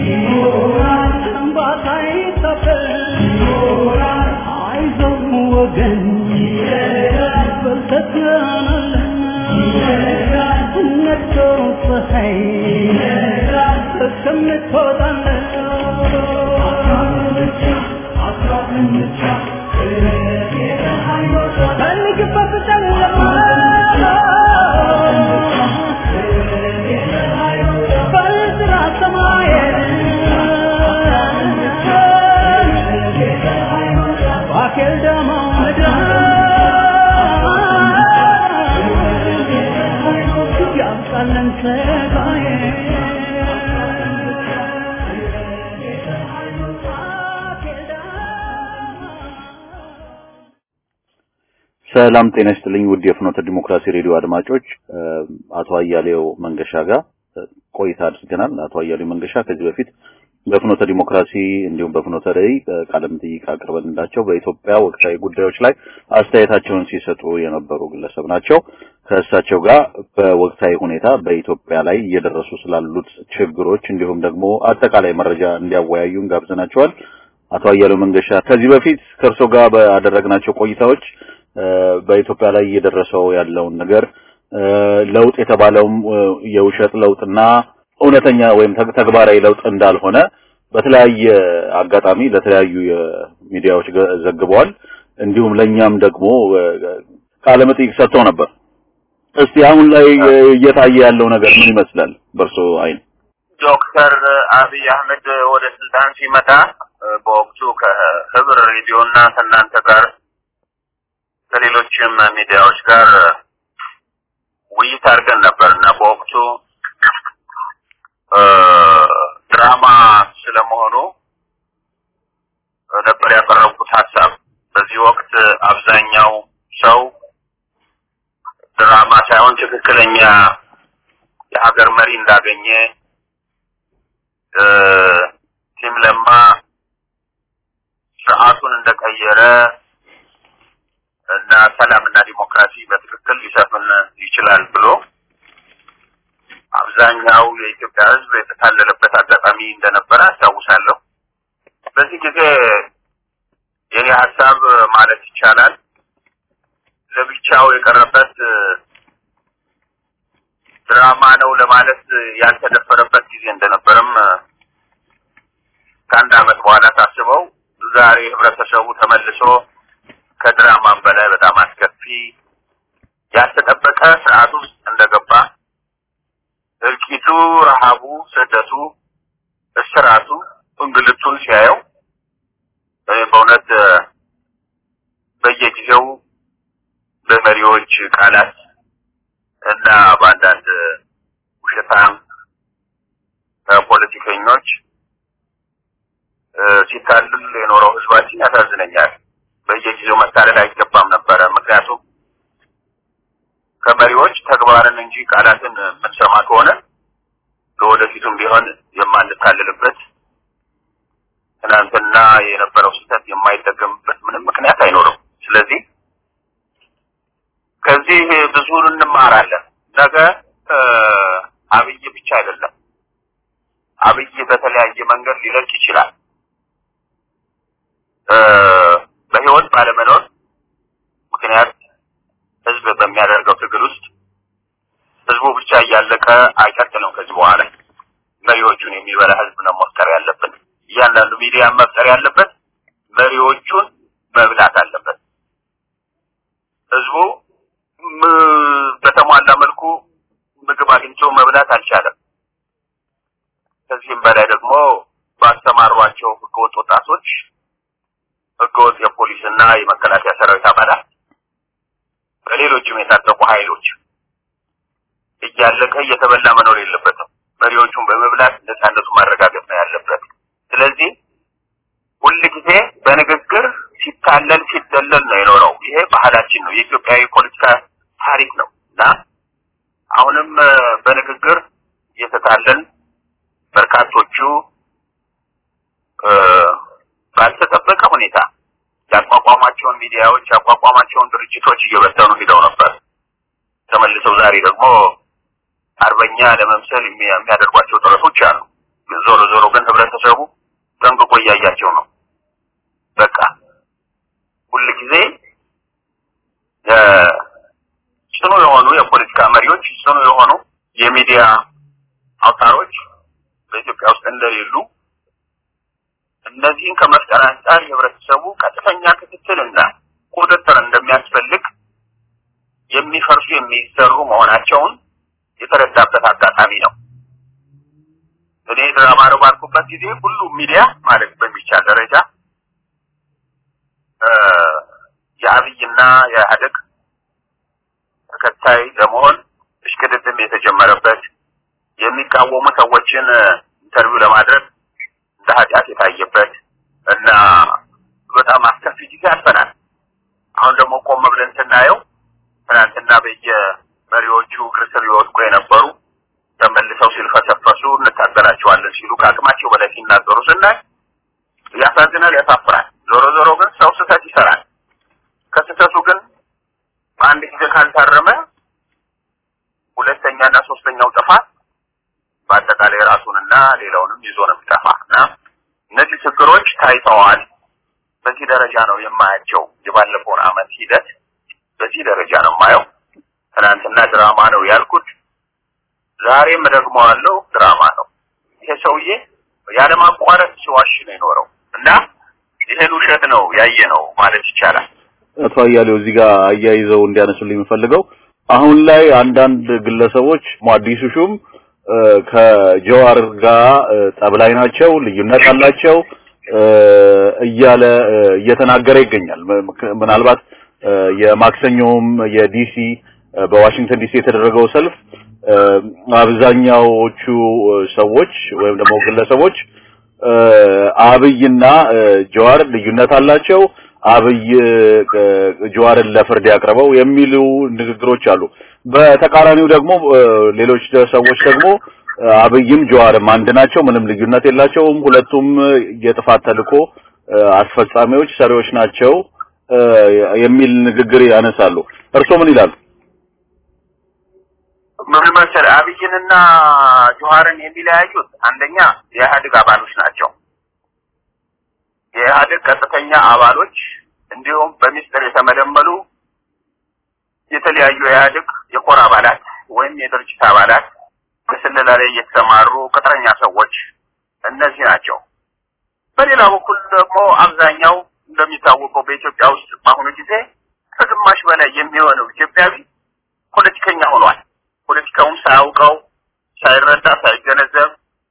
እንባታ አይታፈስ አይዞህ ወገን በርተህ ነግቶ ፀሐይ እስከምትወጣለህ ፈልግበት ጨለማ በጥራ ሰማይ ባኬል ደማ ምድር ያብቃለን ሰጋዬ ሰላም ጤና ይስጥልኝ ውድ የፍኖተ ዲሞክራሲ ሬዲዮ አድማጮች አቶ አያሌው መንገሻ ጋር ቆይታ አድርገናል አቶ አያሌው መንገሻ ከዚህ በፊት በፍኖተ ዲሞክራሲ እንዲሁም በፍኖተ ራዕይ ቃለ መጠይቅ አቅርበንላቸው በኢትዮጵያ ወቅታዊ ጉዳዮች ላይ አስተያየታቸውን ሲሰጡ የነበሩ ግለሰብ ናቸው ከእሳቸው ጋር በወቅታዊ ሁኔታ በኢትዮጵያ ላይ እየደረሱ ስላሉት ችግሮች እንዲሁም ደግሞ አጠቃላይ መረጃ እንዲያወያዩን ጋብዘናቸዋል አቶ አያሌው መንገሻ ከዚህ በፊት ከእርሶ ጋር ባደረግናቸው ቆይታዎች በኢትዮጵያ ላይ እየደረሰው ያለውን ነገር ለውጥ የተባለውም የውሸት ለውጥና እውነተኛ ወይም ተግባራዊ ለውጥ እንዳልሆነ በተለያየ አጋጣሚ ለተለያዩ የሚዲያዎች ዘግበዋል። እንዲሁም ለኛም ደግሞ ቃለ መጠይቅ ሰጥተው ነበር። እስቲ አሁን ላይ እየታየ ያለው ነገር ምን ይመስላል በእርሶ አይን? ዶክተር አብይ አህመድ ወደ ስልጣን ሲመጣ በወቅቱ ከህብር ሬዲዮና ከእናንተ ጋር ከሌሎችም ሚዲያዎች ጋር ውይይት አድርገን ነበር እና በወቅቱ ድራማ ስለመሆኑ ነበር ያቀረብኩት ሀሳብ። በዚህ ወቅት አብዛኛው ሰው ድራማ ሳይሆን ትክክለኛ የሀገር መሪ እንዳገኘ ቲም ለማ ስርዓቱን እንደቀየረ እና ሰላምና ዲሞክራሲ በትክክል ሊሰፍን ይችላል ብሎ አብዛኛው የኢትዮጵያ ሕዝብ የተታለለበት አጋጣሚ እንደነበረ አስታውሳለሁ። በዚህ ጊዜ የኔ ሀሳብ ማለት ይቻላል ለብቻው የቀረበት ድራማ ነው ለማለት ያልተደፈረበት ጊዜ እንደነበረም ከአንድ ዓመት በኋላ ታስበው ዛሬ ህብረተሰቡ ተመልሶ ከድራማም በላይ በጣም አስከፊ ያልተጠበቀ ስርዓት ውስጥ እንደገባ እልቂቱ፣ ረሃቡ፣ ስደቱ፣ እስራቱ፣ እንግልቱን ሲያየው በእውነት በየጊዜው በመሪዎች ቃላት እና በአንዳንድ ውሸታም ፖለቲከኞች ሲታልል የኖረው ህዝባችን ያሳዝነኛል። በየጊዜው መታለል አይገባም ነበረ። ምክንያቱም ከመሪዎች ተግባርን እንጂ ቃላትን የምንሰማ ከሆነ ለወደፊቱም ቢሆን የማንታልልበት ትናንትና የነበረው ስህተት የማይደገምበት ምንም ምክንያት አይኖርም። ስለዚህ ከዚህ ብዙ እንማራለን። ነገ አብይ ብቻ አይደለም፣ አብይ በተለያየ መንገድ ሊለቅ ይችላል። በህይወት ባለመኖር ምክንያት ህዝብ በሚያደርገው ትግል ውስጥ ህዝቡ ብቻ እያለቀ አይቀጥልም። ከዚህ በኋላ መሪዎቹን የሚበላ ህዝብ ነው መፍጠር ያለብን። እያንዳንዱ ሚዲያ መፍጠር ያለበት መሪዎቹን መብላት አለበት። ህዝቡ በተሟላ መልኩ ምግብ አግኝቶ መብላት አልቻለም። ከዚህም በላይ ደግሞ ባስተማሯቸው ህገወጥ ወጣቶች፣ ህገወጥ የፖሊስና የመከላከያ ሰራዊት አባላት፣ በሌሎችም የታጠቁ ኃይሎች እያለቀ እየተበላ መኖር የለበትም። መሪዎቹን በመብላት ነፃነቱ ማረጋገጥ ነው ያለበት። ስለዚህ ሁል ጊዜ በንግግር ሲታለል ሲደለል ነው የኖረው። ይሄ ባህላችን ነው፣ የኢትዮጵያ የፖለቲካ ታሪክ ነው እና አሁንም በንግግር እየተታለል በርካቶቹ ባልተጠበቀ ሁኔታ ያቋቋሟቸውን ሚዲያዎች ያቋቋሟቸውን ድርጅቶች እየበተኑ ሂደው ነበር። ተመልሰው ዛሬ ደግሞ አርበኛ ለመምሰል የሚያደርጓቸው ጥረቶች አሉ። ዞሮ ዞሮ ግን ህብረተሰቡ ጠንቅቆ እያያቸው ነው። በቃ ሁል ጊዜ ጽኑ የሆኑ የፖለቲካ መሪዎች፣ ጽኑ የሆኑ የሚዲያ አውታሮች በኢትዮጵያ ውስጥ እንደሌሉ እነዚህን ከመፍጠር አንጻር የህብረተሰቡ ቀጥተኛ ክትትልና ቁጥጥር እንደሚያስፈልግ የሚፈርሱ የሚሰሩ መሆናቸውን የተረዳበት አጋጣሚ ነው። እኔ ድራማ ነው ባልኩበት ጊዜ ሁሉም ሚዲያ ማለት በሚቻል ደረጃ የአብይና የኢህአዴግ ተከታይ ለመሆን እሽቅድድም የተጀመረበት የሚቃወሙ ሰዎችን ኢንተርቪው ለማድረግ እንደ ኃጢአት የታየበት እና በጣም አስከፊ ጊዜ አልፈናል። አሁን ደግሞ ቆም ብለን ስናየው ትናንትና በየመሪዎቹ እግር ስር ይወድቁ የነበሩ ተመልሰው ሲልፈሰፈሱ እንታገላቸዋለን ሲሉ ከአቅማቸው በላይ ሲናገሩ ስናይ ያሳዝናል፣ ያሳፍራል። ዞሮ ዞሮ ግን ሰው ስህተት ይሰራል። ከስህተቱ ግን በአንድ ጊዜ ካልታረመ ሁለተኛና ሶስተኛው ጥፋት በአጠቃላይ ራሱንና ሌላውንም ይዞ ነው የሚጠፋ እና እነዚህ ችግሮች ታይተዋል። በዚህ ደረጃ ነው የማያቸው። የባለፈውን አመት ሂደት በዚህ ደረጃ ነው የማየው። ትናንትና ድራማ ነው ያልኩት ዛሬም ደግሞ አለው ድራማ ነው። ይሄ ሰውዬ ያለማቋረጥ ሲዋሽ ነው የኖረው እና ይሄን ውሸት ነው ያየ ነው ማለት ይቻላል። አቶ አያሌው እዚህ ጋር አያይዘው እንዲያነሱልኝ የምፈልገው አሁን ላይ አንዳንድ ግለሰቦች አዲሱ ሹም ከጀዋር ጋር ጠብ ላይ ናቸው፣ ልዩነት አላቸው እያለ እየተናገረ ይገኛል። ምናልባት የማክሰኞውም የዲሲ በዋሽንግተን ዲሲ የተደረገው ሰልፍ አብዛኛዎቹ ሰዎች ወይም ደግሞ ግለሰቦች አብይና ጀዋር ልዩነት አላቸው፣ አብይ ጀዋርን ለፍርድ ያቅርበው የሚሉ ንግግሮች አሉ። በተቃራኒው ደግሞ ሌሎች ሰዎች ደግሞ አብይም ጀዋርም አንድ ናቸው፣ ምንም ልዩነት የላቸውም፣ ሁለቱም የጥፋት ተልዕኮ አስፈጻሚዎች ሰሪዎች ናቸው የሚል ንግግር ያነሳሉ። እርስዎ ምን ይላሉ? ምን መሰለህ አብይንና ጆሃርን የሚለያዩት አንደኛ የኢህአዴግ አባሎች ናቸው። የኢህአዴግ ቀጥተኛ አባሎች እንዲሁም በሚስጥር የተመለመሉ የተለያዩ የኢህአዴግ የኮር አባላት ወይም የድርጅት አባላት በስለላ ላይ የተሰማሩ ቅጥረኛ ሰዎች እነዚህ ናቸው። በሌላ በኩል ደግሞ አብዛኛው እንደሚታወቀው በኢትዮጵያ ውስጥ በአሁኑ ጊዜ ከግማሽ በላይ የሚሆነው ኢትዮጵያዊ ፖለቲከኛ ሆኗል። ፖለቲካውም ሳያውቀው ሳይረዳ ሳይገነዘብ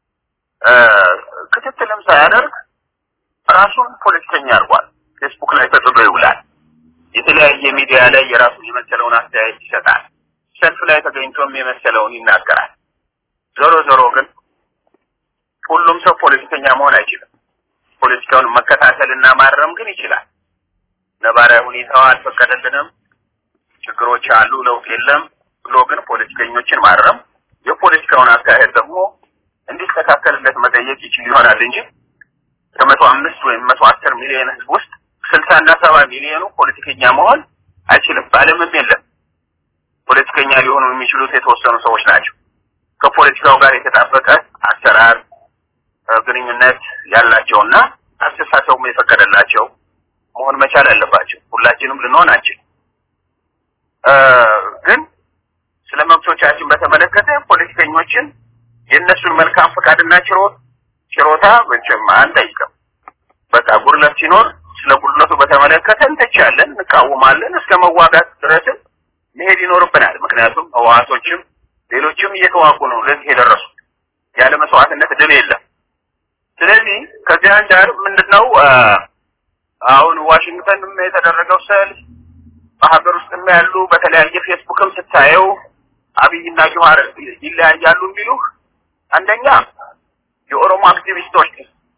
ክትትልም ሳያደርግ ራሱን ፖለቲከኛ አድርጓል። ፌስቡክ ላይ ተጥዶ ይውላል። የተለያየ ሚዲያ ላይ የራሱን የመሰለውን አስተያየት ይሰጣል። ሰልፍ ላይ ተገኝቶም የመሰለውን ይናገራል። ዞሮ ዞሮ ግን ሁሉም ሰው ፖለቲከኛ መሆን አይችልም። ፖለቲካውን መከታተልና ማረም ግን ይችላል። ነባራዊ ሁኔታው አልፈቀደልንም፣ ችግሮች አሉ፣ ለውጥ የለም ብሎ ግን ፖለቲከኞችን ማረም የፖለቲካውን አካሄድ ደግሞ እንዲስተካከልለት መጠየቅ ይችል ይሆናል እንጂ ከመቶ አምስት ወይም መቶ አስር ሚሊዮን ህዝብ ውስጥ ስልሳ እና ሰባ ሚሊዮኑ ፖለቲከኛ መሆን አይችልም። በዓለምም የለም። ፖለቲከኛ ሊሆኑ የሚችሉት የተወሰኑ ሰዎች ናቸው። ከፖለቲካው ጋር የተጣበቀ አሰራር ግንኙነት ያላቸውና አስተሳሰቡም የፈቀደላቸው መሆን መቻል አለባቸው። ሁላችንም ልንሆን አንችል። ግን ስለ መብቶቻችን በተመለከተ ፖለቲከኞችን የእነሱን መልካም ፈቃድና ችሮት ችሮታ መቼም አንጠይቅም። በቃ ጉድለት ሲኖር ስለ ጉድለቱ በተመለከተ እንተቻለን፣ እንቃወማለን። እስከ መዋጋት ድረስም መሄድ ይኖርብናል። ምክንያቱም ህወሓቶችም ሌሎችም እየተዋጉ ነው ለዚህ የደረሱት። ያለ መስዋዕትነት ድል የለም። ስለዚህ ከዚህ አንጻር ምንድነው አሁን ዋሽንግተንም የተደረገው ሰልፍ በሀገር ውስጥም ያሉ በተለያየ ፌስቡክም ስታየው አብይና ጆሀር ይለያያሉ የሚሉ አንደኛ የኦሮሞ አክቲቪስቶች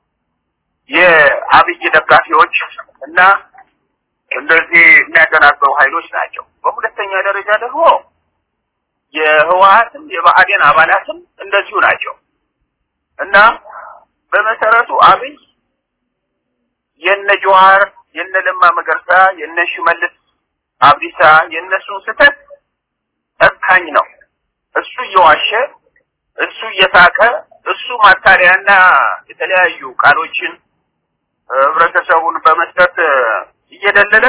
የአብይ ደጋፊዎች እና እንደዚህ የሚያደናግሩ ኃይሎች ናቸው። በሁለተኛ ደረጃ ደግሞ የህወሓትም የብአዴን አባላትም እንደዚሁ ናቸው እና በመሰረቱ አብይ የነ ጆሀር የነ ለማ መገርሳ የነ ሽመልስ አብዲሳ የእነሱን ስህተት ጨካኝ ነው። እሱ እየዋሸ እሱ እየሳቀ እሱ ማታለያና የተለያዩ ቃሎችን ህብረተሰቡን በመስጠት እየደለለ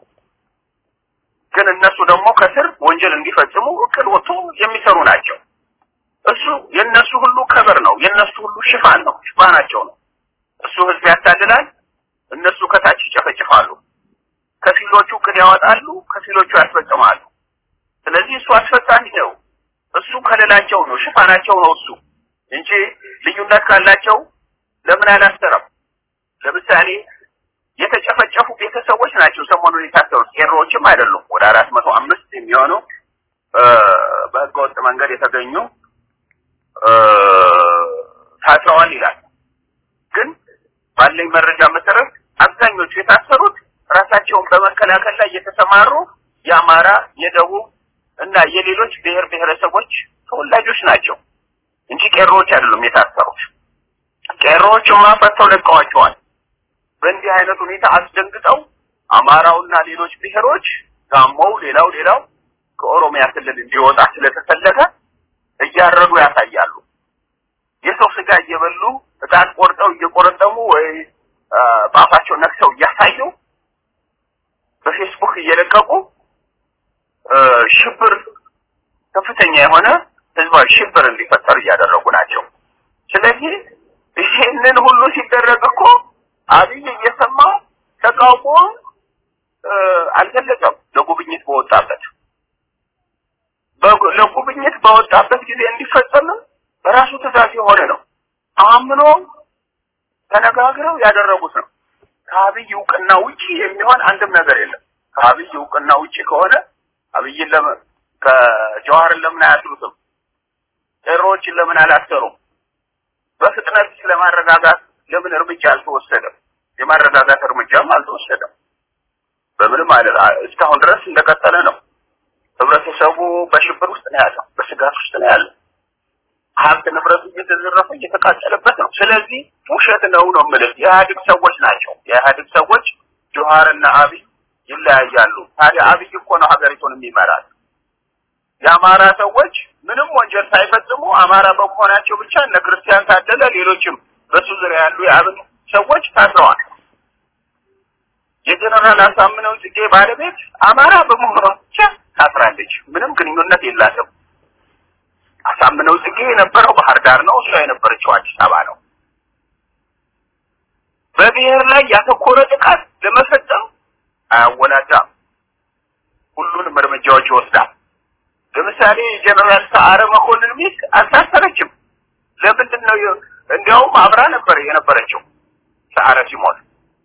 ግን እነሱ ደግሞ ከስር ወንጀል እንዲፈጽሙ እቅድ ወጥቶ የሚሰሩ ናቸው። እሱ የነሱ ሁሉ ከበር ነው፣ የነሱ ሁሉ ሽፋን ነው፣ ሽፋናቸው ነው። እሱ ህዝብ ያታልላል፣ እነሱ ከታች ይጨፈጭፋሉ። ከፊሎቹ እቅድ ያወጣሉ፣ ከፊሎቹ ያስፈጽማሉ። ስለዚህ እሱ አስፈጻሚ ነው። እሱ ከሌላቸው ነው፣ ሽፋናቸው ነው እሱ እንጂ ልዩነት ካላቸው ለምን አላሰረም? ለምሳሌ የተጨፈጨፉ ቤተሰቦች ናቸው ሰሞኑን የታሰሩት፣ ቄሮዎችም አይደሉም። ወደ አራት መቶ አምስት የሚሆኑ በህገወጥ መንገድ የተገኙ ታስረዋል ይላል። ግን ባለኝ መረጃ መሰረት አብዛኞቹ የታሰሩት ራሳቸውን በመከላከል ላይ የተሰማሩ የአማራ፣ የደቡብ እና የሌሎች ብሔር ብሔረሰቦች ተወላጆች ናቸው እንጂ ቄሮዎች አይደሉም የታሰሩት። ቄሮዎችማ ፈተው ለቀዋቸዋል። በእንዲህ አይነት ሁኔታ አስደንግጠው አማራውና ሌሎች ብሔሮች ጋሞው፣ ሌላው ሌላው ከኦሮሚያ ክልል እንዲወጣ ስለተፈለገ እያረዱ ያሳያሉ። የሰው ስጋ እየበሉ እጣት ቆርጠው እየቆረጠሙ ወይ በአፋቸው ነክሰው እያሳዩ በፌስቡክ እየለቀቁ ሽብር ከፍተኛ የሆነ ህዝባዊ ሽብር እንዲፈጠር እያደረጉ ናቸው። ስለዚህ ይሄንን ሁሉ ሲደረግ እኮ አብይ እየሰማው ተቃውሞ አልገለጸም። ለጉብኝት በወጣበት ለጉብኝት በወጣበት ጊዜ እንዲፈጸምም በራሱ ትእዛዝ የሆነ ነው። አምኖ ተነጋግረው ያደረጉት ነው። ከአብይ እውቅና ውጪ የሚሆን አንድም ነገር የለም። ከአብይ እውቅና ውጪ ከሆነ አብይን ለምን ከጀዋርን ለምን አያስሩትም? ቄሮዎችን ለምን አላሰሩም? በፍጥነት ለማረጋጋት ለምን እርምጃ አልተወሰደም? የማረጋጋት እርምጃም አልተወሰደም። በምንም አይነት እስካሁን ድረስ እንደቀጠለ ነው። ህብረተሰቡ በሽብር ውስጥ ነው ያለው፣ በስጋት ውስጥ ነው ያለው። ሀብት ንብረቱ እየተዘረፈ እየተቃጠለበት ነው። ስለዚህ ውሸት ነው ነው የምልህ። የኢህአዴግ ሰዎች ናቸው። የኢህአዴግ ሰዎች ጆሀርና አብይ ይለያያሉ። ታዲያ አብይ እኮ ነው ሀገሪቱን የሚመራት። የአማራ ሰዎች ምንም ወንጀል ሳይፈጽሙ አማራ በመሆናቸው ብቻ እነ ክርስቲያን ታደለ፣ ሌሎችም በሱ ዙሪያ ያሉ የአብን ሰዎች ታስረዋል። የጀነራል አሳምነው ጽጌ ባለቤት አማራ በመሆኗ ብቻ ታስራለች። ምንም ግንኙነት የላትም። አሳምነው ጽጌ የነበረው ባህር ዳር ነው፣ እሷ የነበረችው አዲስ አበባ ነው። በብሔር ላይ ያተኮረ ጥቃት ለመፈጸም አያወላዳም። ሁሉንም እርምጃዎች ይወስዳል። ለምሳሌ ጀነራል ሰዓረ መኮንን ሚስት አልታሰረችም። ለምንድን ነው? እንዲያውም አብራ ነበር የነበረችው ሰዓረ ሲሞት።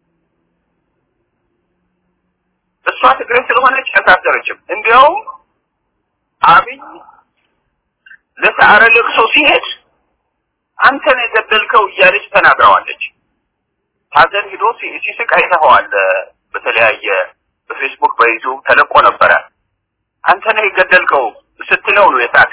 እሷ ትግሬ ስለሆነች አልታሰረችም። እንዲያውም አብይ ለሰዓረ ለቅሶ ሲሄድ አንተ ነው የገደልከው እያለች ተናግረዋለች። ሀዘን ሂዶ ሲስቅ አይተኸዋል። በተለያየ በፌስቡክ በዩቲዩብ ተለቆ ነበረ። አንተ ነህ የገደልከው ስትለው ነው የሳቀ።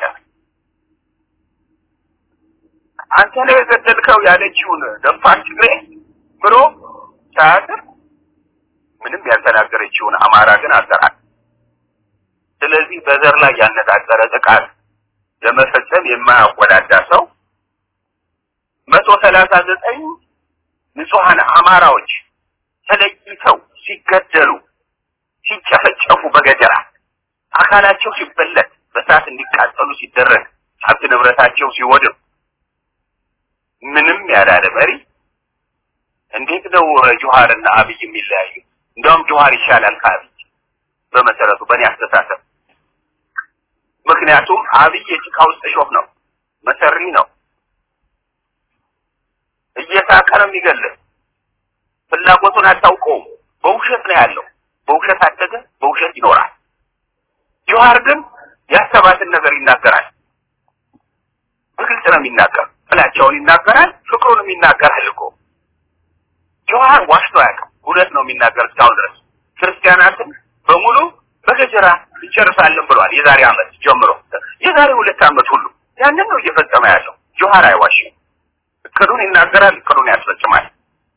አንተ ነህ የገደልከው ያለችውን ደፋር ትግሬ ብሎ ሳያስር ምንም ያልተናገረችውን አማራ ግን አሰራል። ስለዚህ በዘር ላይ ያነጣጠረ ጥቃት ለመፈጸም የማያወዳዳ ሰው መቶ ሰላሳ ዘጠኝ ንጹሐን አማራዎች ተለይተው ሲገደሉ ሲጨፈጨፉ በገጀራ አካላቸው ሲበለት በእሳት እንዲቃጠሉ ሲደረግ ሀብት ንብረታቸው ሲወድም ምንም ያላለ መሪ እንዴት ነው ጆሃርና አብይ የሚለያዩ? እንደውም ጆሃር ይሻላል ከአብይ በመሰረቱ በእኔ አስተሳሰብ። ምክንያቱም አብይ የጭቃ ውስጥ እሾህ ነው፣ መሰሪ ነው፣ እየሳቀ ነው የሚገልህ። ፍላጎቱን አታውቀውም። በውሸት ነው ያለው። በውሸት አደገ፣ በውሸት ይኖራል። ጆሃር ግን ያሰባትን ነገር ይናገራል። በግልጽ ነው የሚናገር። ጥላቻውን ይናገራል፣ ፍቅሩንም ይናገራል እኮ ጆሃር ዋሽቶ አያውቅም። እውነት ነው የሚናገር እስካሁን ድረስ ክርስቲያናትን በሙሉ በገጀራ እንጨርሳለን ብሏል። የዛሬ ዓመት ጀምሮ የዛሬ ሁለት ዓመት ሁሉ ያንን ነው እየፈጸመ ያለው። ጆሃር አይዋሽም። እቅዱን ይናገራል፣ እቅዱን ያስፈጽማል።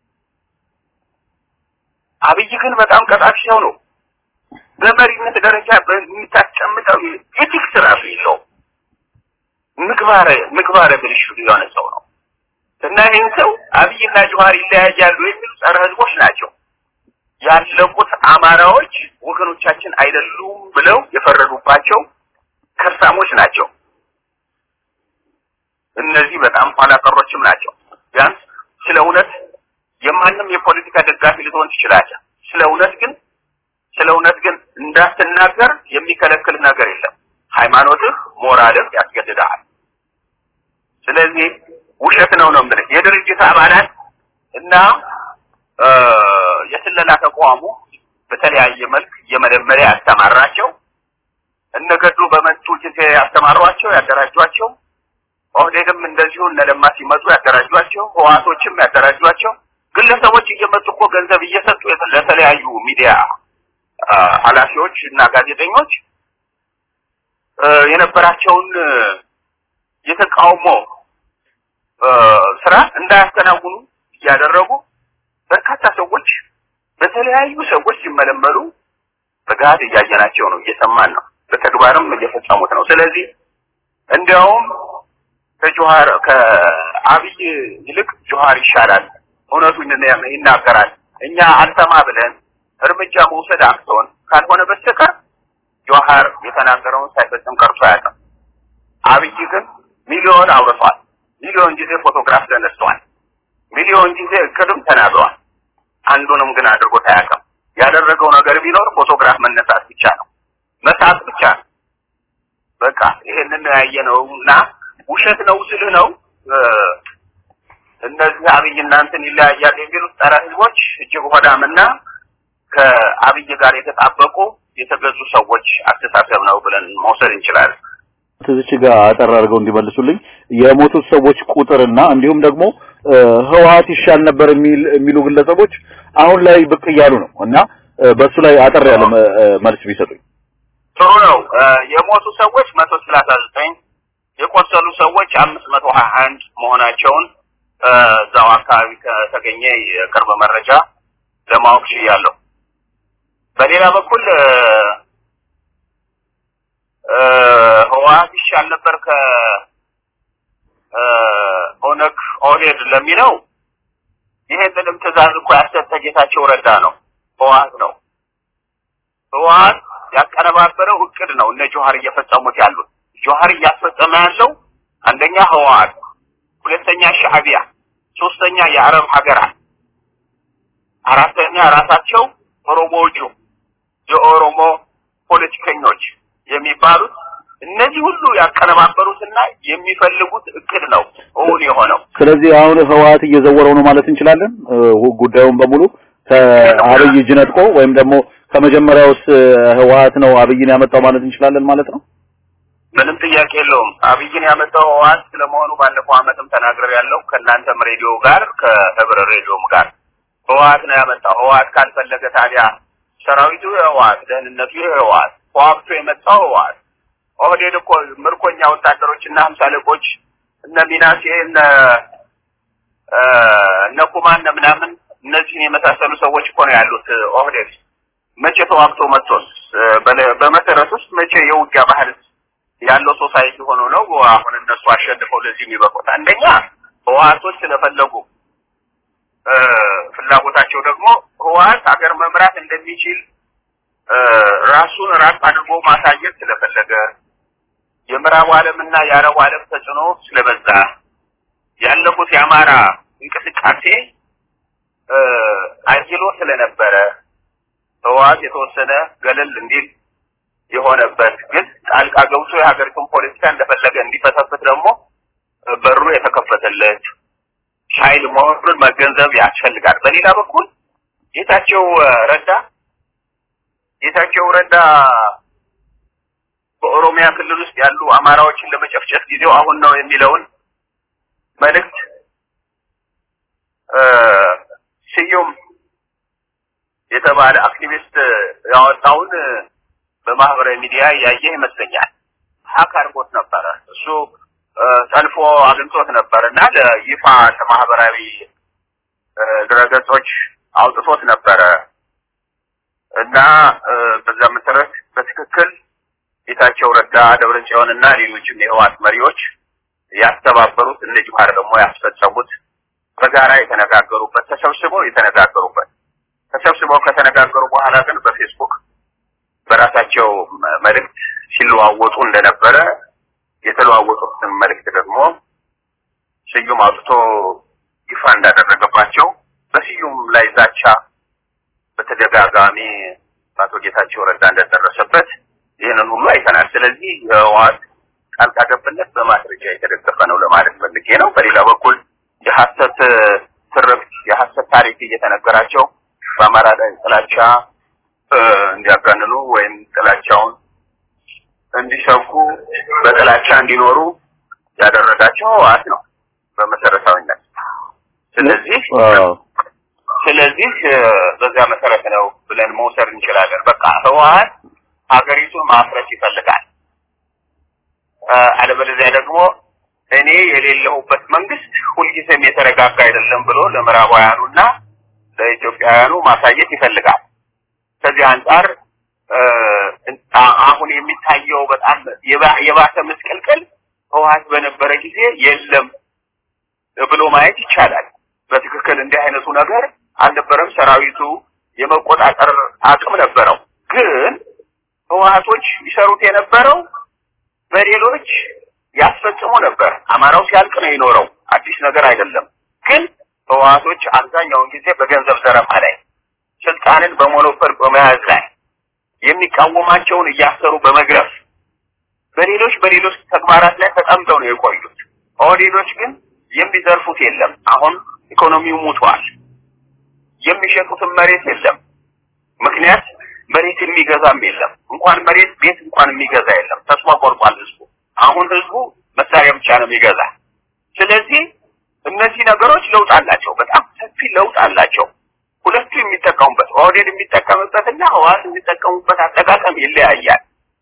አብይ ግን በጣም ቀጣፊ ሰው ነው። በመሪነት ደረጃ በሚታስቀምጠው ኤቲክስ ራሱ የለውም። ምግባረ ምግባረ ብልሹ የሆነ ሰው ነው እና ይህን ሰው አብይና ጆሃር ይለያያሉ የሚሉ ጸረ ህዝቦች ናቸው። ያለቁት አማራዎች ወገኖቻችን አይደሉም ብለው የፈረዱባቸው ከርሳሞች ናቸው። እነዚህ በጣም ኋላ ቀሮችም ናቸው። ቢያንስ ስለ እውነት የማንም የፖለቲካ ደጋፊ ልትሆን ትችላለህ። ስለ እውነት ግን ስለ እውነት ግን እንዳትናገር የሚከለክል ነገር የለም። ሃይማኖትህ፣ ሞራልህ ያስገድድሃል። ስለዚህ ውሸት ነው ነው የምልህ የድርጅት አባላት እና የስለላ ተቋሙ በተለያየ መልክ የመጀመሪያ ያስተማራቸው እነገዱ በመጡ ጊዜ ያስተማሯቸው ያደራጇቸው ኦህዴድም እንደዚሁ እነ ለማ ሲመጡ ያደራጇቸው ህዋቶችም ያደራጇቸው ግለሰቦች እየመጡ እኮ ገንዘብ እየሰጡ ለተለያዩ ሚዲያ ኃላፊዎች እና ጋዜጠኞች የነበራቸውን የተቃውሞ ስራ እንዳያከናውኑ እያደረጉ በርካታ ሰዎች በተለያዩ ሰዎች ሲመለመሉ በጋድ እያየናቸው ነው፣ እየሰማን ነው፣ በተግባርም እየፈጸሙት ነው። ስለዚህ እንዲያውም ከጆሃር ከአብይ ይልቅ ጆሃር ይሻላል፣ እውነቱን ይናገራል። እኛ አልሰማ ብለን እርምጃ መውሰድ አቅቶን ካልሆነ በስተቀር ጆሃር የተናገረውን ሳይፈጽም ቀርቶ አያውቅም። አብይ ግን ሚሊዮን አውርቷል። ሚሊዮን ጊዜ ፎቶግራፍ ተነስቷል። ሚሊዮን ጊዜ እቅድም ተናግሯል። አንዱንም ግን አድርጎት አያውቅም። ያደረገው ነገር ቢኖር ፎቶግራፍ መነሳት ብቻ ነው፣ መሳት ብቻ ነው። በቃ ይሄንን ነው ያየነው እና ውሸት ነው ስልህ ነው እነዚህ አብይ እናንተን ይለያያል የሚሉት ጸረ ህዝቦች እጅግ ሆዳምና ከአብይ ጋር የተጣበቁ የተገዙ ሰዎች አስተሳሰብ ነው ብለን መውሰድ እንችላለን። ትዝች ጋር አጠር አድርገው እንዲመልሱልኝ የሞቱት ሰዎች ቁጥርና እንዲሁም ደግሞ ህወሀት ይሻል ነበር የሚል የሚሉ ግለሰቦች አሁን ላይ ብቅ እያሉ ነው እና በሱ ላይ አጠር ያለ መልስ ቢሰጡኝ ጥሩ ነው። የሞቱ ሰዎች መቶ ሰላሳ ዘጠኝ የቆሰሉ ሰዎች አምስት መቶ ሀያ አንድ መሆናቸውን እዛው አካባቢ ከተገኘ የቅርብ መረጃ ለማወቅ ችያለሁ። በሌላ በኩል ህወሀት ይሻል ነበር ከኦነግ ኦህዴድ ለሚለው ይሄንንም ትዕዛዝ እኮ ያሰጠ ጌታቸው ረዳ ነው፣ ህወሀት ነው። ህወሀት ያቀነባበረው እቅድ ነው እነ ጆሀር እየፈጸሙት ያሉት። ጆሀር እያስፈጸመ ያለው አንደኛ ህወሀት፣ ሁለተኛ ሻዕቢያ፣ ሶስተኛ የአረብ ሀገራት፣ አራተኛ ራሳቸው ኦሮሞዎቹ የኦሮሞ ፖለቲከኞች የሚባሉት እነዚህ ሁሉ ያቀነባበሩትና የሚፈልጉት እቅድ ነው እውን የሆነው። ስለዚህ አሁን ህወሀት እየዘወረው ነው ማለት እንችላለን። ጉዳዩን በሙሉ ከአብይ እጅ ነጥቆ ወይም ደግሞ ከመጀመሪያውስ ህወሀት ነው አብይን ያመጣው ማለት እንችላለን ማለት ነው። ምንም ጥያቄ የለውም። አብይን ያመጣው ህወሀት ስለመሆኑ ባለፈው አመትም ተናግሬ ያለው ከእናንተም ሬዲዮ ጋር ከህብረ ሬዲዮም ጋር ህወሀት ነው ያመጣው። ህወሀት ካልፈለገ ታዲያ ሰራዊቱ የህወሀት ደህንነቱ የህወሀት ተዋግቶ የመጣው ህወሀት ኦህዴድ እኮ ምርኮኛ ወታደሮችና ሀምሳ አለቆች እነ ሚናሴ እነ እነ ኩማ እነ ምናምን እነዚህን የመሳሰሉ ሰዎች እኮ ነው ያሉት ኦህዴድ። መቼ ተዋግቶ መጥቶስ በመሰረት ውስጥ መቼ የውጊያ ባህል ያለው ሶሳይቲ ሆኖ ነው አሁን እነሱ አሸንፈው ለዚህ የሚበቁት? አንደኛ ህወሀቶች ስለፈለጉ ፍላጎታቸው ደግሞ ህወሀት ሀገር መምራት እንደሚችል ራሱን ራቅ አድርጎ ማሳየት ስለፈለገ የምዕራቡ ዓለምና የአረቡ ዓለም ተጽዕኖ ስለበዛ ያለፉት የአማራ እንቅስቃሴ አይሎ ስለነበረ ህወሓት የተወሰነ ገለል እንዲል የሆነበት ግን ጣልቃ ገብቶ የሀገሪቱን ፖለቲካ እንደፈለገ እንዲፈተፍት ደግሞ በሩ የተከፈተለት ኃይል መሆኑን መገንዘብ ያስፈልጋል። በሌላ በኩል ጌታቸው ረዳ ጌታቸው ረዳ በኦሮሚያ ክልል ውስጥ ያሉ አማራዎችን ለመጨፍጨፍ ጊዜው አሁን ነው የሚለውን መልእክት ስዩም የተባለ አክቲቪስት ያወጣውን በማህበራዊ ሚዲያ ያየ ይመስለኛል። ሀክ አድርጎት ነበረ። እሱ ጠልፎ አግኝቶት ነበር እና ለይፋ ለማህበራዊ ድረገጾች አውጥቶት ነበረ እና በዛ መሰረት በትክክል ጌታቸው ረዳ፣ ደብረጽዮን እና ሌሎችም የህወሓት መሪዎች ያስተባበሩት እነ ጅማር ደግሞ ያስፈጸሙት በጋራ የተነጋገሩበት ተሰብስበው የተነጋገሩበት ተሰብስበው ከተነጋገሩ በኋላ ግን በፌስቡክ በራሳቸው መልእክት ሲለዋወጡ እንደነበረ የተለዋወጡትን መልእክት ደግሞ ስዩም አውጥቶ ይፋ እንዳደረገባቸው በስዩም ላይ ዛቻ በተደጋጋሚ አቶ ጌታቸው ረዳ እንደደረሰበት ይህንን ሁሉ አይተናል። ስለዚህ የህወሓት ጣልቃ ገብነት በማስረጃ የተደገፈ ነው ለማለት ፈልጌ ነው። በሌላ በኩል የሐሰት ትርክት፣ የሐሰት ታሪክ እየተነገራቸው በአማራ ላይ ጥላቻ እንዲያጋንኑ ወይም ጥላቻውን እንዲሰብኩ በጥላቻ እንዲኖሩ ያደረጋቸው ህወሓት ነው በመሰረታዊነት። ስለዚህ ስለዚህ በዚያ መሰረት ነው ብለን መውሰድ እንችላለን። በቃ ህወሓት ሀገሪቱን ማፍረስ ይፈልጋል። አለበለዚያ ደግሞ እኔ የሌለሁበት መንግስት ሁልጊዜም የተረጋጋ አይደለም ብሎ ለምዕራባውያኑና ለኢትዮጵያውያኑ ማሳየት ይፈልጋል። ከዚህ አንጻር አሁን የሚታየው በጣም የባሰ ምስቅልቅል ህወሓት በነበረ ጊዜ የለም ብሎ ማየት ይቻላል። በትክክል እንዲህ አይነቱ ነገር አልነበረም። ሰራዊቱ የመቆጣጠር አቅም ነበረው። ግን ህወሓቶች ይሰሩት የነበረው በሌሎች ያስፈጽሙ ነበር። አማራው ሲያልቅ ነው የኖረው። አዲስ ነገር አይደለም። ግን ህወሓቶች አብዛኛውን ጊዜ በገንዘብ ዘረፋ ላይ፣ ስልጣንን በሞኖፖል በመያዝ ላይ የሚቃወማቸውን እያሰሩ በመግረፍ በሌሎች በሌሎች ተግባራት ላይ ተጠምደው ነው የቆዩት። ኦህዴዶች ግን የሚዘርፉት የለም። አሁን ኢኮኖሚው ሙቷል። የሚሸጡትም መሬት የለም። ምክንያት መሬት የሚገዛም የለም። እንኳን መሬት ቤት እንኳን የሚገዛ የለም። ተስፋ ቆርጧል ህዝቡ። አሁን ህዝቡ መሳሪያ ብቻ ነው የሚገዛ። ስለዚህ እነዚህ ነገሮች ለውጥ አላቸው። በጣም ሰፊ ለውጥ አላቸው። ሁለቱ የሚጠቀሙበት ኦህዴድ የሚጠቀምበትና ህወሓት የሚጠቀሙበት አጠቃቀም ይለያያል።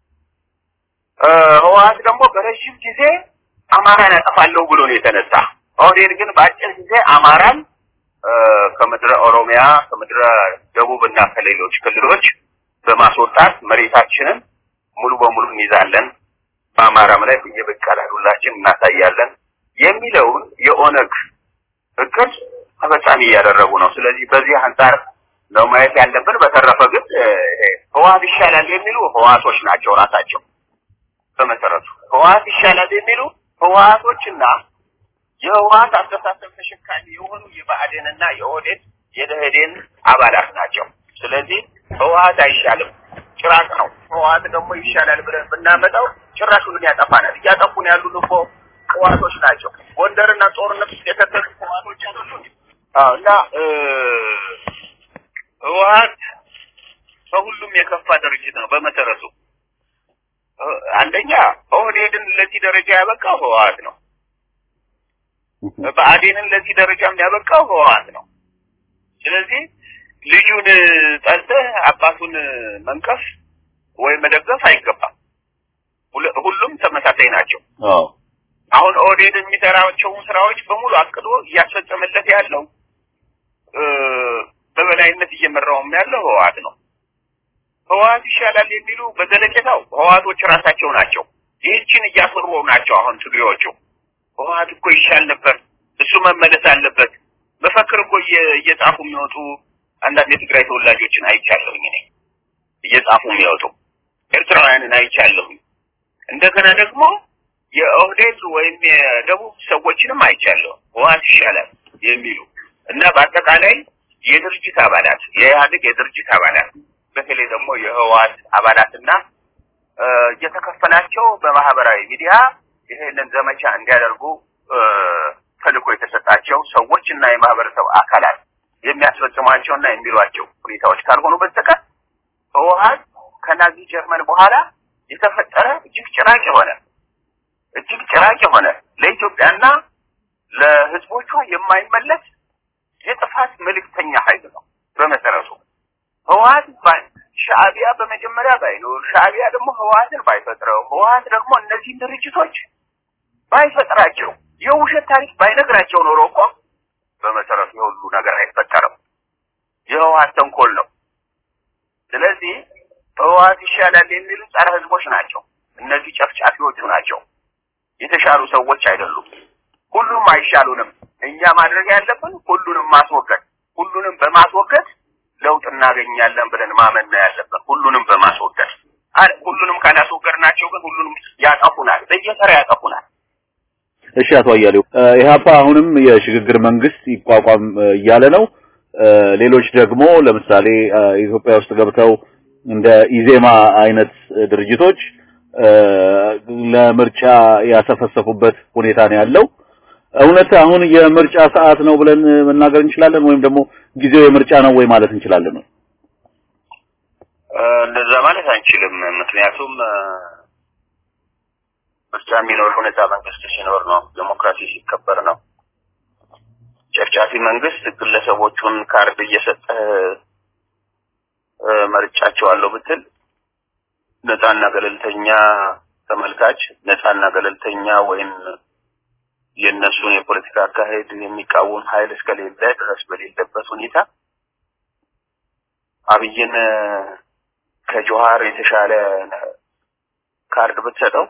ህወሓት ደግሞ በረዥም ጊዜ አማራን ያጠፋለሁ ብሎ ነው የተነሳ። ኦህዴድ ግን በአጭር ጊዜ አማራን ከምድረ ኦሮሚያ ከምድረ ደቡብ እና ከሌሎች ክልሎች በማስወጣት መሬታችንን ሙሉ በሙሉ እንይዛለን፣ በአማራም ላይ በየበቀል ሁላችን እናሳያለን የሚለውን የኦነግ እቅድ ተፈጻሚ እያደረጉ ነው። ስለዚህ በዚህ አንጻር ነው ማየት ያለብን። በተረፈ ግን ህወሓት ይሻላል የሚሉ ህወሓቶች ናቸው ራሳቸው በመሰረቱ ህወሓት ይሻላል የሚሉ ህወሓቶችና የህወሓት አስተሳሰብ ተሸካሚ የሆኑ የብአዴንና የኦህዴድ የደኢህዴን አባላት ናቸው። ስለዚህ ህወሓት አይሻልም፣ ጭራቅ ነው። ህወሓት ደግሞ ይሻላል ብለን ብናመጣው ጭራሹን ያጠፋናል። እያጠፉን ያሉን እኮ ህወሓቶች ናቸው። ጎንደርና ጦርነት ውስጥ የተተሉ ህወሓቶች አይደሉ እና ህወሓት ከሁሉም የከፋ ድርጅት ነው በመሰረቱ። አንደኛ ኦህዴድን ለዚህ ደረጃ ያበቃው ህወሓት ነው። ብአዴንን ለዚህ ደረጃም ያበቃው ህወሓት ነው። ስለዚህ ልጁን ጠልተህ አባቱን መንቀፍ ወይም መደገፍ አይገባም። ሁሉም ተመሳሳይ ናቸው። አሁን ኦህዴድ የሚሰራቸውን ስራዎች በሙሉ አቅዶ እያስፈጸመለት ያለው በበላይነት እየመራውም ያለው ህወሓት ነው። ህወሓት ይሻላል የሚሉ በዘለቄታው ህወሓቶች ራሳቸው ናቸው። ይህችን እያፈሩ ናቸው። አሁን ትግሬዎቹ ህወሓት እኮ ይሻል ነበር፣ እሱ መመለስ አለበት። መፈክር እኮ እየጻፉ የሚወጡ አንዳንድ የትግራይ ተወላጆችን አይቻለሁኝ እኔ እየጻፉ የሚወጡ ኤርትራውያንን አይቻለሁ። እንደገና ደግሞ የኦህዴድ ወይም የደቡብ ሰዎችንም አይቻለሁ። ህወሓት ይሻላል የሚሉ እና በአጠቃላይ የድርጅት አባላት የኢህአዴግ የድርጅት አባላት በተለይ ደግሞ የህወሓት አባላትና እየተከፈላቸው በማህበራዊ ሚዲያ ይሄንን ዘመቻ እንዲያደርጉ ተልእኮ የተሰጣቸው ሰዎች እና የማህበረሰብ አካላት የሚያስፈጽሟቸውና የሚሏቸው ሁኔታዎች ካልሆኑ በስተቀር ህወሓት ከናዚ ጀርመን በኋላ የተፈጠረ እጅግ ጭራቅ የሆነ እጅግ ጭራቅ የሆነ ለኢትዮጵያና ለህዝቦቿ የማይመለስ የጥፋት መልእክተኛ ኃይል ነው። በመሰረቱ ህወሓት ሻዕቢያ በመጀመሪያ ባይኖር ሻዕቢያ ደግሞ ህወሓትን ባይፈጥረው ህወሓት ደግሞ እነዚህን ድርጅቶች ባይፈጥራቸው የውሸት ታሪክ ባይነግራቸው ኖሮ እኮ በመሰረቱ የሁሉ ነገር አይፈጠርም። የህወሓት ተንኮል ነው። ስለዚህ ህወሓት ይሻላል የሚሉ ጸረ ህዝቦች ናቸው። እነዚህ ጨፍጫፊዎቹ ናቸው። የተሻሉ ሰዎች አይደሉም። ሁሉም አይሻሉንም። እኛ ማድረግ ያለብን ሁሉንም ማስወገድ፣ ሁሉንም በማስወገድ ለውጥ እናገኛለን ብለን ማመን ነው ያለብን። ሁሉንም በማስወገድ ሁሉንም ካላስወገድናቸው ግን ሁሉንም ያጠፉናል፣ በየተራ ያጠፉናል። እሺ አቶ አያሌው ኢህአፓ አሁንም የሽግግር መንግስት ይቋቋም እያለ ነው። ሌሎች ደግሞ ለምሳሌ ኢትዮጵያ ውስጥ ገብተው እንደ ኢዜማ አይነት ድርጅቶች ለምርጫ ያሰፈሰፉበት ሁኔታ ነው ያለው። እውነት አሁን የምርጫ ሰዓት ነው ብለን መናገር እንችላለን ወይም ደግሞ ጊዜው የምርጫ ነው ወይ ማለት እንችላለን? እንደዛ ማለት አንችልም። ምክንያቱም ምርጫ የሚኖረው ነፃ መንግስት ሲኖር ነው፣ ዴሞክራሲ ሲከበር ነው። ጨፍጫፊ መንግስት ግለሰቦቹን ካርድ እየሰጠ መርጫቸዋለሁ ብትል ነፃና ገለልተኛ ተመልካች ነፃና ገለልተኛ ወይም የእነሱን የፖለቲካ አካሄድ የሚቃወም ኃይል እስከሌለ ድረስ በሌለበት ሁኔታ አብይን ከጆሃር የተሻለ ካርድ ብትሰጠው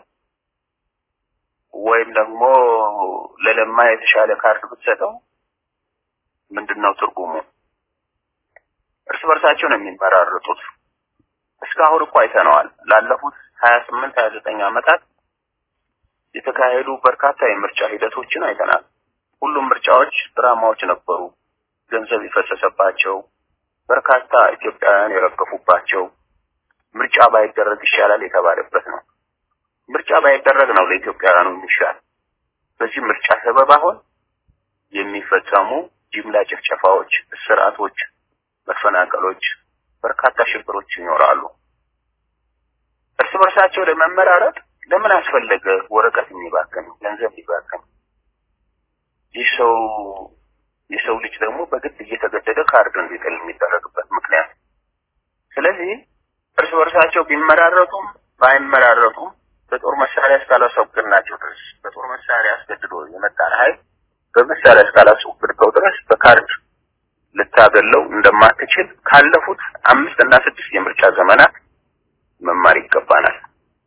ወይም ደግሞ ለለማ የተሻለ ካርድ ብትሰጠው ምንድን ነው ትርጉሙ? እርስ በርሳቸው ነው የሚመራረጡት። እስካሁን እኮ አይተነዋል። ላለፉት ሀያ ስምንት ሀያ ዘጠኝ ዓመታት የተካሄዱ በርካታ የምርጫ ሂደቶችን አይተናል። ሁሉም ምርጫዎች ድራማዎች ነበሩ። ገንዘብ የፈሰሰባቸው፣ በርካታ ኢትዮጵያውያን የረገፉባቸው፣ ምርጫ ባይደረግ ይሻላል የተባለበት ነው። ምርጫ ባይደረግ ነው ለኢትዮጵያውያኑ የሚሻል። በዚህ ምርጫ ሰበብ አሁን የሚፈጸሙ ጅምላ ጭፍጨፋዎች፣ እስራቶች፣ መፈናቀሎች፣ በርካታ ሽብሮች ይኖራሉ። እርስ በርሳቸው ለመመራረጥ ለምን አስፈለገ ወረቀት የሚባክን ገንዘብ የሚባክን? ይህ ሰው የሰው ልጅ ደግሞ በግድ እየተገደደ ካርድ እንዲጥል የሚደረግበት ምክንያት። ስለዚህ እርስ በርሳቸው ቢመራረጡም ባይመራረጡም በጦር መሳሪያ እስካላስወገድናቸው ድረስ በጦር መሳሪያ አስገድዶ የመጣን ኃይል በመሳሪያ እስካላስወገድከው ድረስ በካርድ ልታገለው እንደማትችል ካለፉት አምስት እና ስድስት የምርጫ ዘመናት መማር ይገባናል።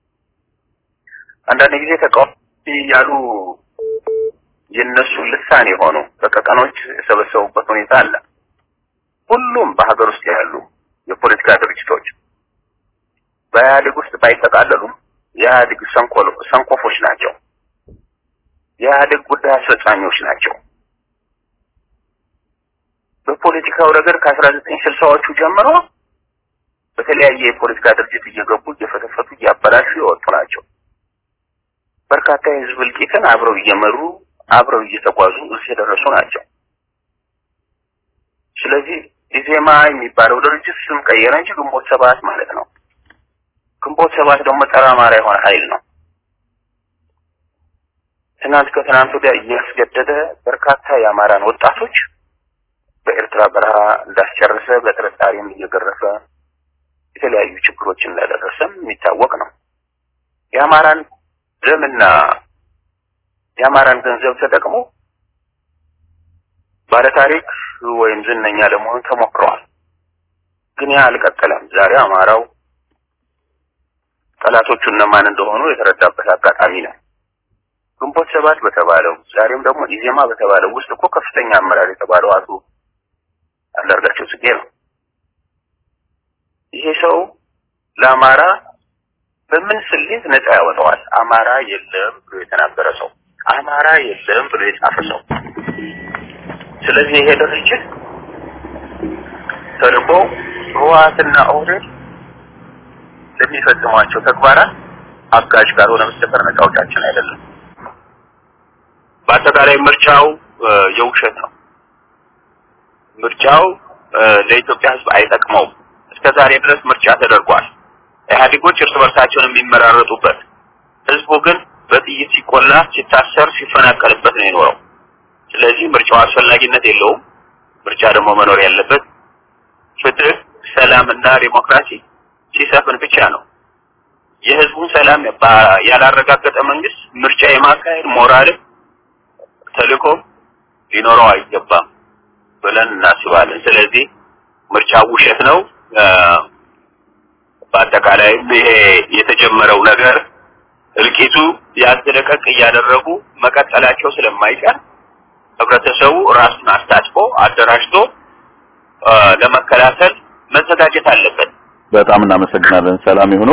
አንዳንድ ጊዜ ተቃዋሚ ያሉ የነሱ ልሳን የሆኑ በቀቀኖች የሰበሰቡበት ሁኔታ አለ። ሁሉም በሀገር ውስጥ ያሉ የፖለቲካ ድርጅቶች በኢህአዴግ ውስጥ ባይጠቃለሉም የኢህአዴግ ሰንኮፎች ናቸው። የኢህአዴግ ጉዳይ አስፈጻሚዎች ናቸው። በፖለቲካው ረገድ ከአስራ ዘጠኝ ስልሳዎቹ ጀምሮ በተለያየ የፖለቲካ ድርጅት እየገቡ እየፈተፈቱ እያበላሹ የወጡ ናቸው። በርካታ የህዝብ እልቂትን አብረው እየመሩ አብረው እየተጓዙ እዚህ የደረሱ ናቸው። ስለዚህ ኢዜማ የሚባለው ድርጅት ስም ቀየረ እንጂ ግንቦት ሰባት ማለት ነው። ግንቦት ሰባት ደግሞ ጸረ አማራ የሆነ ኃይል ነው። ትናንት ከትናንት ወዲያ እያስገደደ በርካታ የአማራን ወጣቶች በኤርትራ በረሃ እንዳስጨረሰ በጥርጣሬም እየገረፈ የተለያዩ ችግሮች እንዳደረሰም የሚታወቅ ነው። የአማራን ደምና የአማራን ገንዘብ ተጠቅሞ ባለታሪክ ወይም ዝነኛ ለመሆን ተሞክረዋል። ግን ያ አልቀጠለም። ዛሬ አማራው ጠላቶቹ እነማን እንደሆኑ የተረዳበት አጋጣሚ ነው። ግንቦት ሰባት በተባለው ዛሬም ደግሞ ኢዜማ በተባለው ውስጥ እኮ ከፍተኛ አመራር የተባለው አቶ አንዳርጋቸው ጽጌ ነው። ይሄ ሰው ለአማራ በምን ስሌት ነፃ ያወጣዋል? አማራ የለም ብሎ የተናገረ ሰው፣ አማራ የለም ብሎ የጻፈ ሰው። ስለዚህ ይሄ ድርጅት ተልእኮ ህወሓትና ኦህዴድ ለሚፈጽሟቸው ተግባራት አጋዥ ካልሆነ በስተቀር ነፃ አውጫችን አይደለም። በአጠቃላይ ምርጫው የውሸት ነው። ምርጫው ለኢትዮጵያ ሕዝብ አይጠቅመውም። እስከ ዛሬ ድረስ ምርጫ ተደርጓል። ኢህአዴጎች እርስ በርሳቸውን የሚመራረጡበት፣ ህዝቡ ግን በጥይት ሲቆላ፣ ሲታሰር፣ ሲፈናቀልበት ነው የኖረው። ስለዚህ ምርጫው አስፈላጊነት የለውም። ምርጫ ደግሞ መኖር ያለበት ፍትህ፣ ሰላም እና ዲሞክራሲ ሲሰፍን ብቻ ነው። የህዝቡን ሰላም ያላረጋገጠ መንግስት ምርጫ የማካሄድ ሞራልም ተልእኮም ሊኖረው አይገባም ብለን እናስባለን። ስለዚህ ምርጫው ውሸት ነው። በአጠቃላይ ይሄ የተጀመረው ነገር እልቂቱ ያዝለቀቅ እያደረጉ መቀጠላቸው ስለማይቀር ህብረተሰቡ ራሱን አስታጥቆ አደራጅቶ ለመከላከል መዘጋጀት አለበት። በጣም እናመሰግናለን። ሰላም ይሁኑ።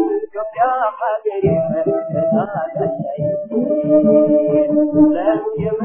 Yeah.